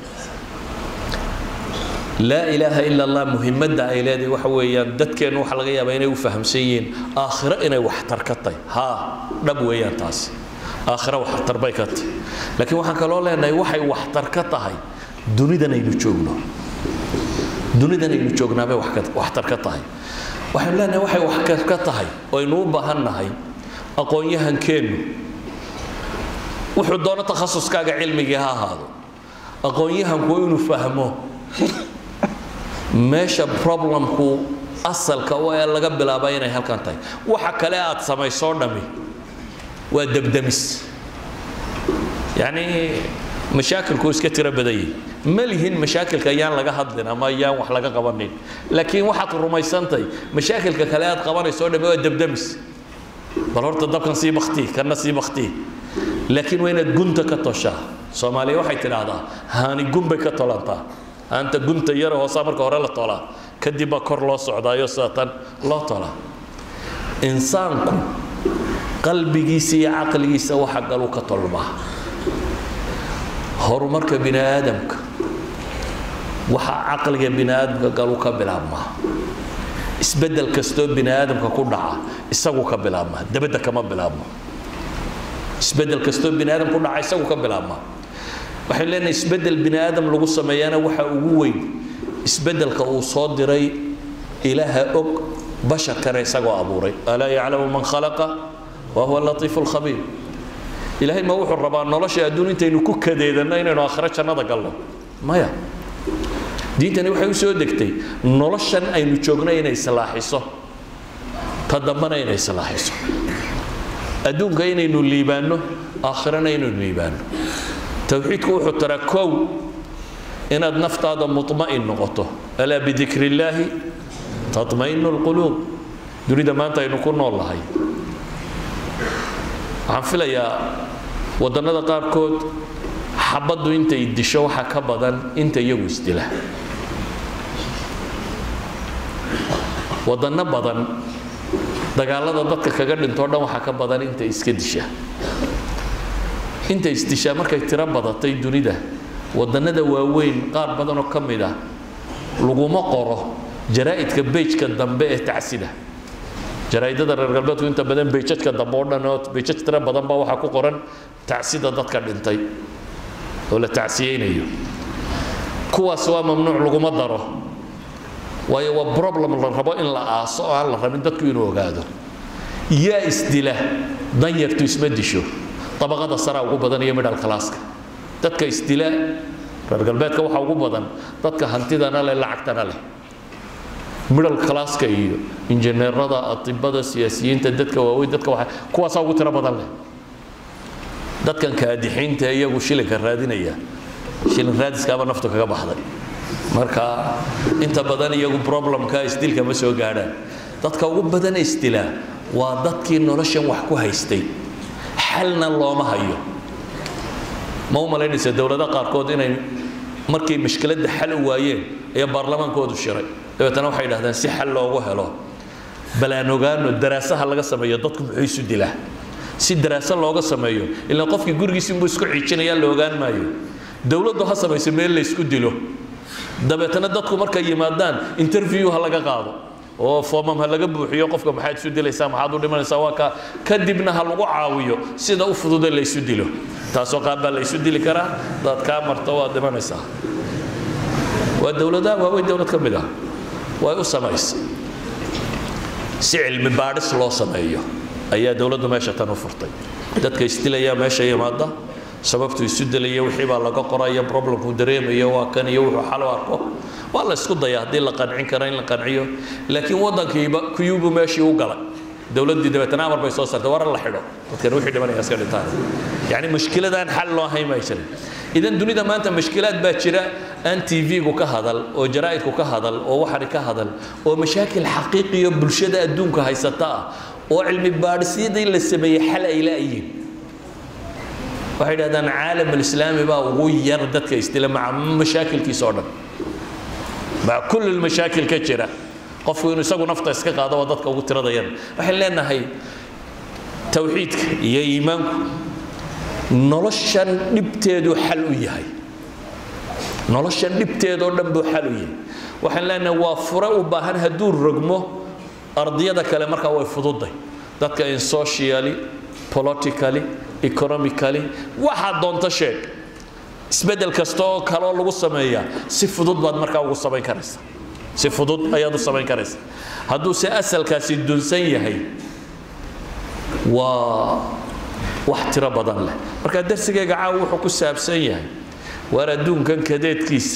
laa ilaaha ila allah muhimadda ay leedahay waxa weeyaan dadkeennu waxa laga yaabaa inay u fahamsan yihiin aakhiro inay waxtar ka tahay haa dhab weeyaan taasi aakhiro waxtar bay ka tahay laakiin waxaan kaloo leenahay waxay waxtar ka tahay dunidan aynu joogno dunidan aynu joognaabay waxtar ka tahay waxaynu leenahay waxay waxtar ka tahay oo aynu u baahan nahay aqoon-yahankeennu wuxuu doono takhasuskaaga cilmigii ha ahaado aqoon-yahanku inuu fahmo meesha problemku asalka oo ee laga bilaaba inay halkan tahay waxa kale aad samaysoo dhami waa debdemis yacni mashaakilku iska tiro badayay ma lihin mashaakilka ayaan laga hadlin ama ayaan wax laga qabanin laakiin waxaad rumaysantahay mashaakilka kale aad qabanayso dhami waa debdemis bal horta dabkan sii baktii kana sii baktii laakiin waa inaad gunta ka toshaa soomaaliya waxay tidhaahdaa haani gun bay ka tolantaa haanta gunta yara hoosaa marka hore la tolaa kadib baa kor loo socdaayo sidatan loo tolaa insaanku qalbigiisa iyo caqligiisa waxa galu ka tolmaa horumarka bini aadamka waxa caqliga bini aadamka galu ka bilaabmaa isbeddel kastoo bini aadamka ku dhaca isagu ka bilaabmaa dabadda kama bilaabmo isbeddel kastoo bini aadam ku dhaca isagu ka bilaabmaa waxay leenahay isbeddel bini aadam lagu sameeyana waxa ugu weyn isbeddelka uu soo diray ilaaha og basharkana isagoo abuuray alaa yaclamu man khalaqa wa huwa latiifu lkhabiir ilaahay ma wuxuu rabaa nolosha adduun intaynu ku kadeedanno inaynu aakhiro jannada galno maya diintani waxay u soo degtay noloshan aynu joogno inay islaaxiso ta dambana inay islaaxiso adduunka inaynu liibaanno aakhirana inaynu liibaanno towxiidku wuxuu taraa kow inaad naftaada muطma'in noqoto alaa bidikri illaahi taطma'inu اlquluub dunida maanta aynu ku nool nahay waxaan filayaa waddannada qaarkood xabaddu intay disho waxa ka badan inta iyagu isdila waddanno badan dagaalada dadka kaga dhintoo dhan waxaa ka badan inta iska disha inta isdishaa markay tiro badatay dunida wadannada waaweyn qaar badanoo ka mid ah laguma qoro jaraa'idka bejka dambe ee tacsida jaraa'idada reer galbeedku inta badan bejadka dambe oo dhan oo bejad tiro badan baa waxaa ku qoran tacsida dadka dhintay oo la tacsiyeynayo kuwaas waa mamnuuc laguma daro waayo waa problem la rabo in la aaso oo aan la rabin dadku inuu ogaado yaa isdila danyartu isma disho dabaqada saraa ugu badan iyo midhal kalaaska dadka isdila reer galbeedka waxaa ugu badan dadka hantidana leh lacagtana leh midhal kalaaska iyo injineerada atibada siyaasiyiinta dadka waaweyn dadka waa kuwaasaa ugu tiro badan leh dadkan kaadixiinta iyagu shilinka raadinaya shilin raadiskaaba naftu kaga baxday marka inta badan iyagu problemka isdilka ma soo gaadhaan dadka ugu badan isdilaa waa dadkii noloshan wax ku haystay xalna looma hayo ma u malaynaysa dowlado qaarkood inay markay mashkiladda xal u waayeen ayaa baarlamaankoodu shiray dabeetana waxay dhahdeen si xal loogu helo balaan ogaano daraasaha laga sameeyo dadku muxuu isu dilaa si daraaso looga sameeyo ilaa qofkii gurigiisi inbuu isku xiijinayaa la ogaan maayo dowladdu ha samayso meel la isku dilo dabeetana dadku markay yimaadaan interview ha laga qaado oo foomam ha laga buuxiyo qofka maxaad isu dilaysaa maxaad u dhimanaysaa waa ka kadibna ha lagu caawiyo sida u fududa la isu dilo taasoo qaab baa la isu dili karaa daad kaa marto waad dhimanaysaa waa dowladaha waaweyn dowlad ka mid ah way u samaysay si cilmi baadhis loo sameeyo ayaa dowladdu meesha tan u furtay dadka isdilaya meesha yimaada sababtu isu dilaya wixii baa laga qoraya problemku dareemayo waa kan iyo wuxuu xal u arko waa la isku daya haddii la qancin karo in la qanciyo laakiin waddankiiba kuyubu meeshii u galay dowladdii dabeetana amar bay soo saartay war la xidho dadkan wixii dhimanaya iska dhintaan yacni mushkiladaan xal loo hayn may jirin idan dunida maanta mushkilaad baa jira aan tv-gu ka hadal oo jaraa'idku ka hadal oo waxani ka hadal oo mashaakil xaqiiqiyo bulshada adduunka haysata ah oo cilmi baadhisyadii la sameeyey xal ay la'yiin waxay dhahdaan caalam alislaami baa ugu yar dadka isdila maca mashaakilkiisa oo dhan maca kulli lmashaakil ka jira qofku inuu isagu nafta iska qaado waa dadka ugu tirada yar waxaan leenahay tawxiidka iyo iimaanku noloshan dhibteedu xal u yahay noloshan dhibteedoo dhan buu xal u yahay waxaan leenahay waa fure u baahan hadduu rogmo ardiyada kale markaa way fududay dadka in socially politically economically waxaad doonto sheeg isbeddel kasta oo kaleoo lagu sameeyaa si fudud baad markaa ugu samayn karaysa si fudud ayaad u samayn karaysa hadduu se asalkaasi dunsan yahay waa wax tiro badan leh marka darsigayga caawa wuxuu ku saabsan yahay waar adduunkan kadeedkiisa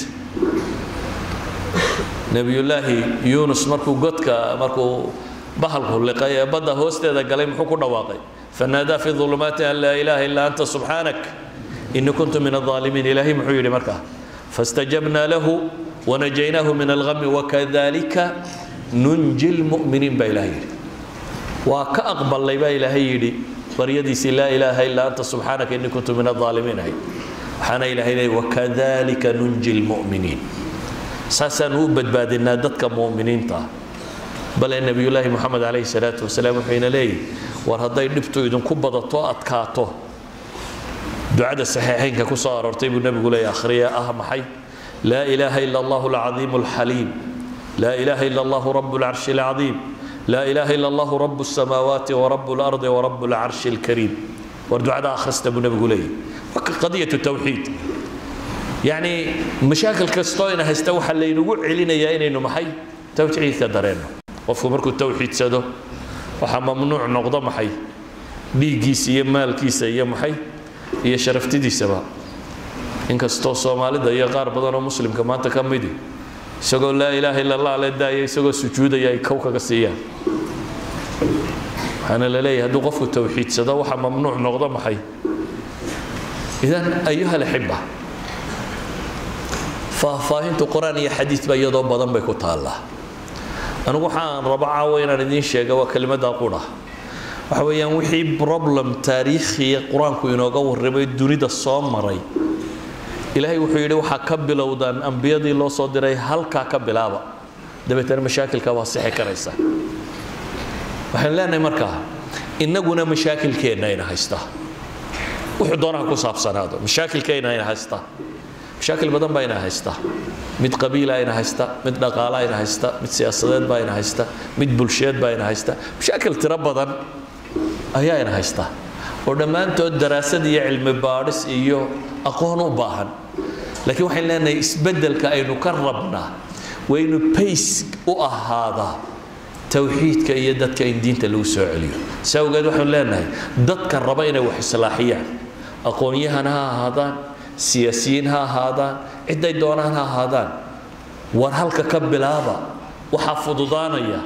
nebiyullaahi yuunus markuu godka markuu bahalku liqay ee badda hoosteeda galay muxuu ku dhawaaqay fanaadaa fi ulumaati an laa ilaaha illaa anta subxaanak ini kuntu min alaalimiin ilaahay muxuu yidhi markaa fastajabnaa lahu wanajaynaahu min algami wakadalika nunji lmu'miniin baa ilahay yidhi waa ka aqbalnay baa ilaahay yidhi baryadiisii laa ilaaha illaa anta subxaanaka ini kuntu min alaalimiin ahay waxaana ilaahay leeyay wakadalika nunji lmu'miniin saasaanu u badbaadinaa dadka mu'miniinta ah bale nebiyullaahi moxamed calayhi salaatu wasalaam wuxuu ina leeyahy war hadday dhibtu idinku badato adkaato ducada saxiixaynka ku soo aroortay buu nebigu leeyahy akhriya ah maxay laa ilaaha ila allahu alcadiimu alxaliim laa ilaaha ila allahu rabu alcarshi alcadiim laa ilaaha ila allahu rabu الsamaawaati warabu اlardi warabu alcarshi alkariim war ducada akhrista buu nebigu leeyahy waa qadiyatu tawxiid yacni mashaakil kastoo ina haysta waxaa laynagu celinayaa inaynu maxay tawxiidka dareenno qofku markuu tawxiidsado waxaa mamnuuc noqdo maxay dhiiggiisa iyo maalkiisa iyo maxay iyo sharaftidiisaba inkastoo soomaalida iyo qaar badan oo muslimka maanta ka midi isagoo laa ilaaha illa allah le daaya isagoo sujuudaya ay kow kaga siiyaan waxaana la leeyahay hadduu qofku tawxiidsado waxaa mamnuuc noqdo maxay idan ayuha alaxiba faahfaahintu qur-aan iyo xadiidba iyadoo badan bay ku taallaa anigu waxaan rabo caawa inaan idiin sheega waa kelimadda qura waxa weeyaan wixii problem taariikhiya qur-aanku inooga warramay dunida soo maray ilaahay wuxuu yidhi waxaa ka bilowdaan ambiyadii loo soo diray halkaa ka bilaaba dabeetana mashaakilka waa sixi karaysa waxaan leenahay markaa innaguna mashaakilkeenna ina haystaa wuxuu doonaha ku saabsanaado mashaakilkeenna ina haystaa mashaakil badan baa ina haysta mid qabiila ina haysta mid dhaqaala ina haysta mid siyaasadeed baa ina haysta mid bulsheed baa ina haysta mashaakil tiro badan ayaa ina haysta oo dhammaantood daraasad iyo cilmi baadhis iyo aqoon u baahan laakiin waxaan leenahay isbeddelka aynu ka rabnaa waynu bays u ahaadaa tawxiidka iyo dadka in diinta lagu soo celiyo si awgeed waxaanu leenahay dadka raba inay wax islaaxiyaan aqoon-yahan ha ahaadaan siyaasiyiin ha ahaadaan cidday doonaan ha ahaadaan war halka ka bilaaba waxaa fududaanaya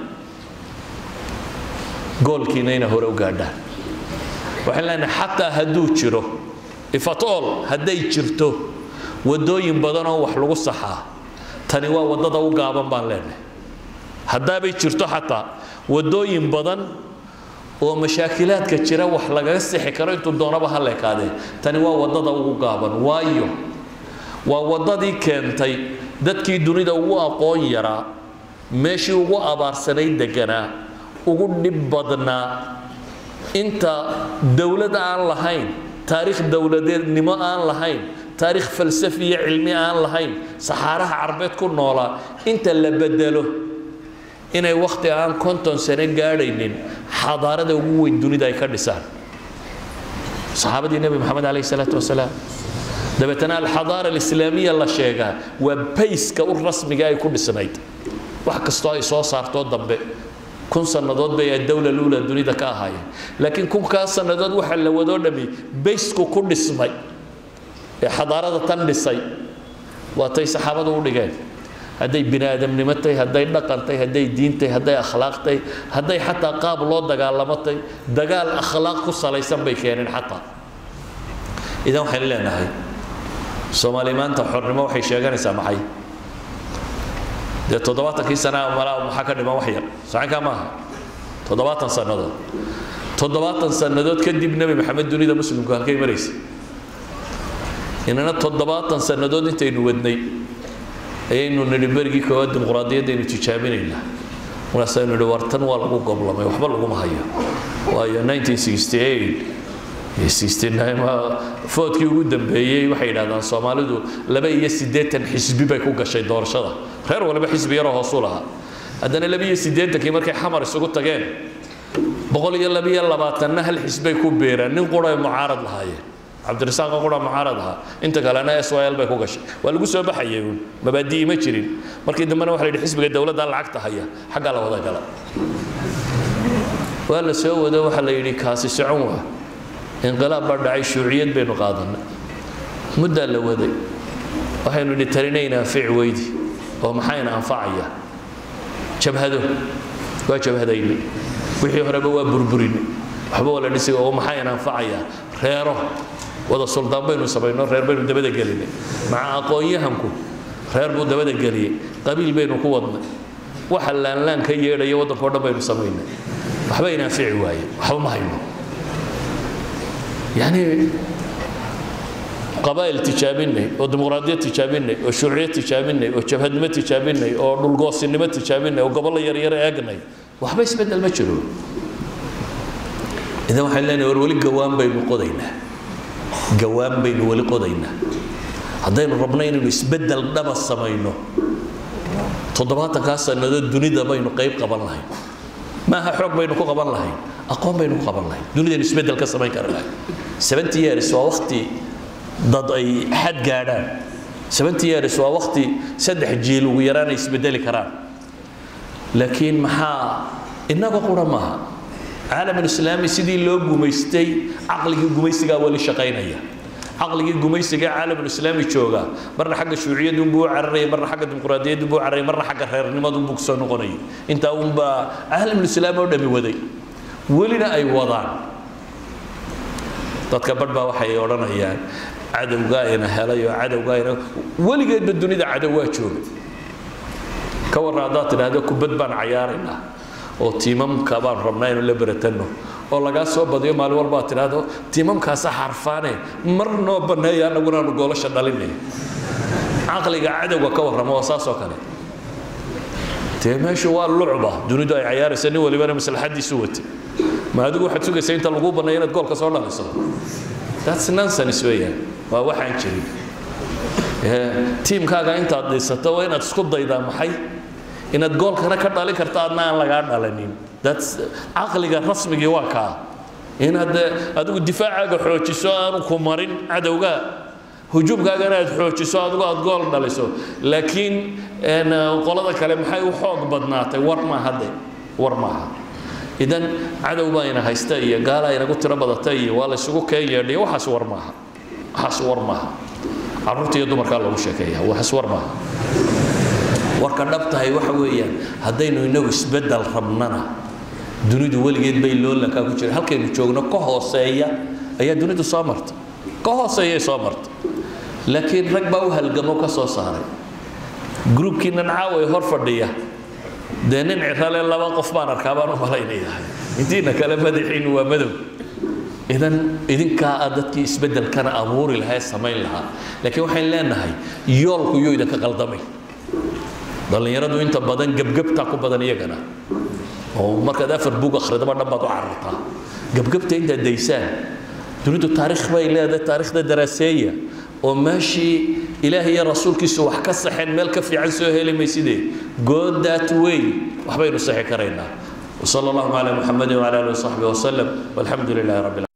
goolkiina inay hore u gaadhaan waxaan leenahay xataa hadduu jiro ifatool hadday jirto waddooyin badan oo wax lagu saxaa tani waa waddada u gaaban baan leenahay haddaabay jirto xataa waddooyin badan oo mashaakilaadka jira wax lagaga sixi karo intuu doonaba ha leekaadee tani waa waddada ugu gaaban waayo waa waddadii keentay dadkii dunida ugu aqoon yaraa meeshii ugu abaarsanayd deganaa ugu dhib badnaa inta dowlad aan lahayn taariikh dowladeednimo aan lahayn taariikh falsafi iyo cilmi aan lahayn saxaaraha carbeed ku noolaa inta la bedelo inay wakhti aan konton sano gaadhaynin xadaarada ugu weyn dunida ay ka dhisaan saxaabadii nebi moxamed calayhi salaatu wasalaam dabeetana alxadaara alislaamiya la sheegaa waa bayska u rasmiga ay ku dhisnayd wax kastoo ay soo saartoo dambe kun sannadood bay dowla luula dunida ka ahaayeen laakiin kunkaa sannadood waxa la wadoo dhami baysku ku dhismay ee xadaarada tan dhisay waa tay saxaabadu u dhigeen hadday bini aadamnimo tahay hadday dhaqan tahay hadday diin tahay hadday akhlaaq tahay hadday xataa qaab loo dagaalamo tahay dagaal akhlaaq ku salaysan bay keeneen xataa idan waxaynu leenahay soomaali maanta xornimo waxay sheeganaysaa maxay dee toddobaatankii sana malaa maxaa ka dhiman wax yar sacankaa maaha toddobaatan sannadood toddobaatan sannadood kadib nebi maxamed dunida muslimku halkay maraysa inana toddobaatan sannadood intaynu wadnay ayaynu nidhi berigii koowaad dimuqraadiyaddaynu tijaabinaynaa markaasaynu nidhi war tan waa lagu goblamay waxba laguma hayo waayo 1968 foodkii ugu dambeeyey waxay yidhahdaan soomaalidu laba iyo siddeetan xisbi bay ku gashay doorashada reer waliba xisbi yaroo hoosu lahaa haddana laba iyo siddeetankii markay xamar isugu tageen boqol iyo laba iyo labaatanna hal xisbay ku beeraan nin qura ay mucaarad lahaayeen cabdirasaaq qura mucaarad ahaa inta kalena s y l bay ku gashay waa lagu soo baxayay uun mabaadi'i ma jirin markii dambena waxa la yidhi xisbiga dowladda lacagta haya xaggaa la wada gala waa la soo wado waxaa la yidhi kaasi socon waa inqilaab baa dhacay shuuciyad baynu qaadanay muddaa la waday waxaynu idhi talinayna anfic weydi oo maxayna anfacaya jabhado waa jabhadaynay wixii horeba waa burburinay waxba waa la dhisay oo maxayna anfacaya reero wada suldaan baynu samayno reer baynu dabada gelinay maca aqoon-yahanku reer buu dabada geliyey qabiil baynu ku wadnay waxa laanlaan ka yeedhaya waddanka o dhan baynu samaynay waxba ina anfici waaye waxba ma hayno يعني قبائل تجابيني او ديمقراطيه تجابيني او شيوعيه تجابيني او جبهدنimo تجابيني او dhulgoosinimo تجابيني oo gobol yar yar eegnay waxba isbedel ma jiro idan waxaan leenahay war wali gawaan baynu qodaynaa gawaan baynu wali qodaynaa haddaynu rabno inaynu isbedel dhaba samayno toddobaatankaa sannadood dunida baynu qayb qaban lahayn maaha xoog baynu ku qaban lahayn aqoon baynu ku qaban lahayn dunidaynu isbedel ka samayn kari lahayn seventy years waa waqti dad ay xad gaadhaan seventy years waa waqti saddex jiil ugu yaraan ay isbedeli karaan laakiin maxaa innaga qura maaha caalamulislaami sidii loo gumaystay caqligii gumaysigaa weli shaqaynaya caqligii gumaysiga caalamulislaami jooga marna xagga shuuciyadu buu cararayay marna xagga dimuqraadiyadu buu cararayay marna xagga reernimadu buu soo noqonayay intaa unbaa caalamulislaami oo dhami waday welina ay wadaan dadka badh baa waxay odhanayaan cadowgaa ina helay oo cadowgaa ina weligeedba dunida cadow waa jooga ka warra haddaad tidhaahdo kubad baan cayaaraynaa oo tiimamka baan rabnaa inuu la beratanno oo lagaa soo badiyo maalin walba aad tidhaahdo tiimamkaasa xarfaane mar noo banneeya annaguna aanu goolasha dhalinay caqliga cadowga ka warrama oo saas oo kale dee meeshu waa lucba dunidu ay cayaaraysa nin walibana maslaxadiisu watay ma adigu waxaad sugaysaa inta lagu banneeyo inaad goolka soo dhaliso that's nonsense weeyaan waa waxaan jirin tiimkaaga intaad dhisato waa inaad isku daydaa maxay inaad goolkana ka dhalin karta adna aan lagaa dhalanin that's caqliga rasmigii waa kaa inaad adigu difaacaaga xoojiso aanu ku marin cadowga hujuumkaagana aad xoojiso adigu aad gool dhaliso laakiin qolada kale maxay u xoog badnaatay war maaha de war maaha idan cadow baa ina haysta iyo gaalaa inagu tiro badata iyo waa la isugu keen yeedhiya waxaas war maaha waxaas war maaha carruurta iyo dumarkaa loogu sheekeeya waxaas war maaha warka dhabtahay waxa weeyaan haddaynu inagu isbeddel rabnana dunidu weligeed bay loolankaa ku jira halkaynu joogno ka hooseeya ayaa dunidu soo marta ka hooseeyay soo martay laakiin rag baa u halgamo ka soo saaray gruubkiinan caaway hor fadhiya dee nin cirale laba qof baan arkaa baan u malaynayahay intiina kale madaxiinu waa madow idan idinkaa a dadkii isbeddelkana abuuri lahaa ee samayn lahaa laakiin waxayn leenahay yoolku yuu idinka qaldamay dhallinyaradu inta badan gebgebtaa ku badan iyagana oo markaad afar bug akhridaba dhan baad u carartaa gebgebta intaad daysaan dunidu taariikh bay leedahay taariikhda daraaseeya oo meeshii ilaahay iyo rasuulkiisu wax ka saxeen meel ka fiican soo heli maysidee good that way waxbaynu saxi karaynaa وصلى الله على محمد وعلى اله وصحبه وسلم والحمد لله رب العالمين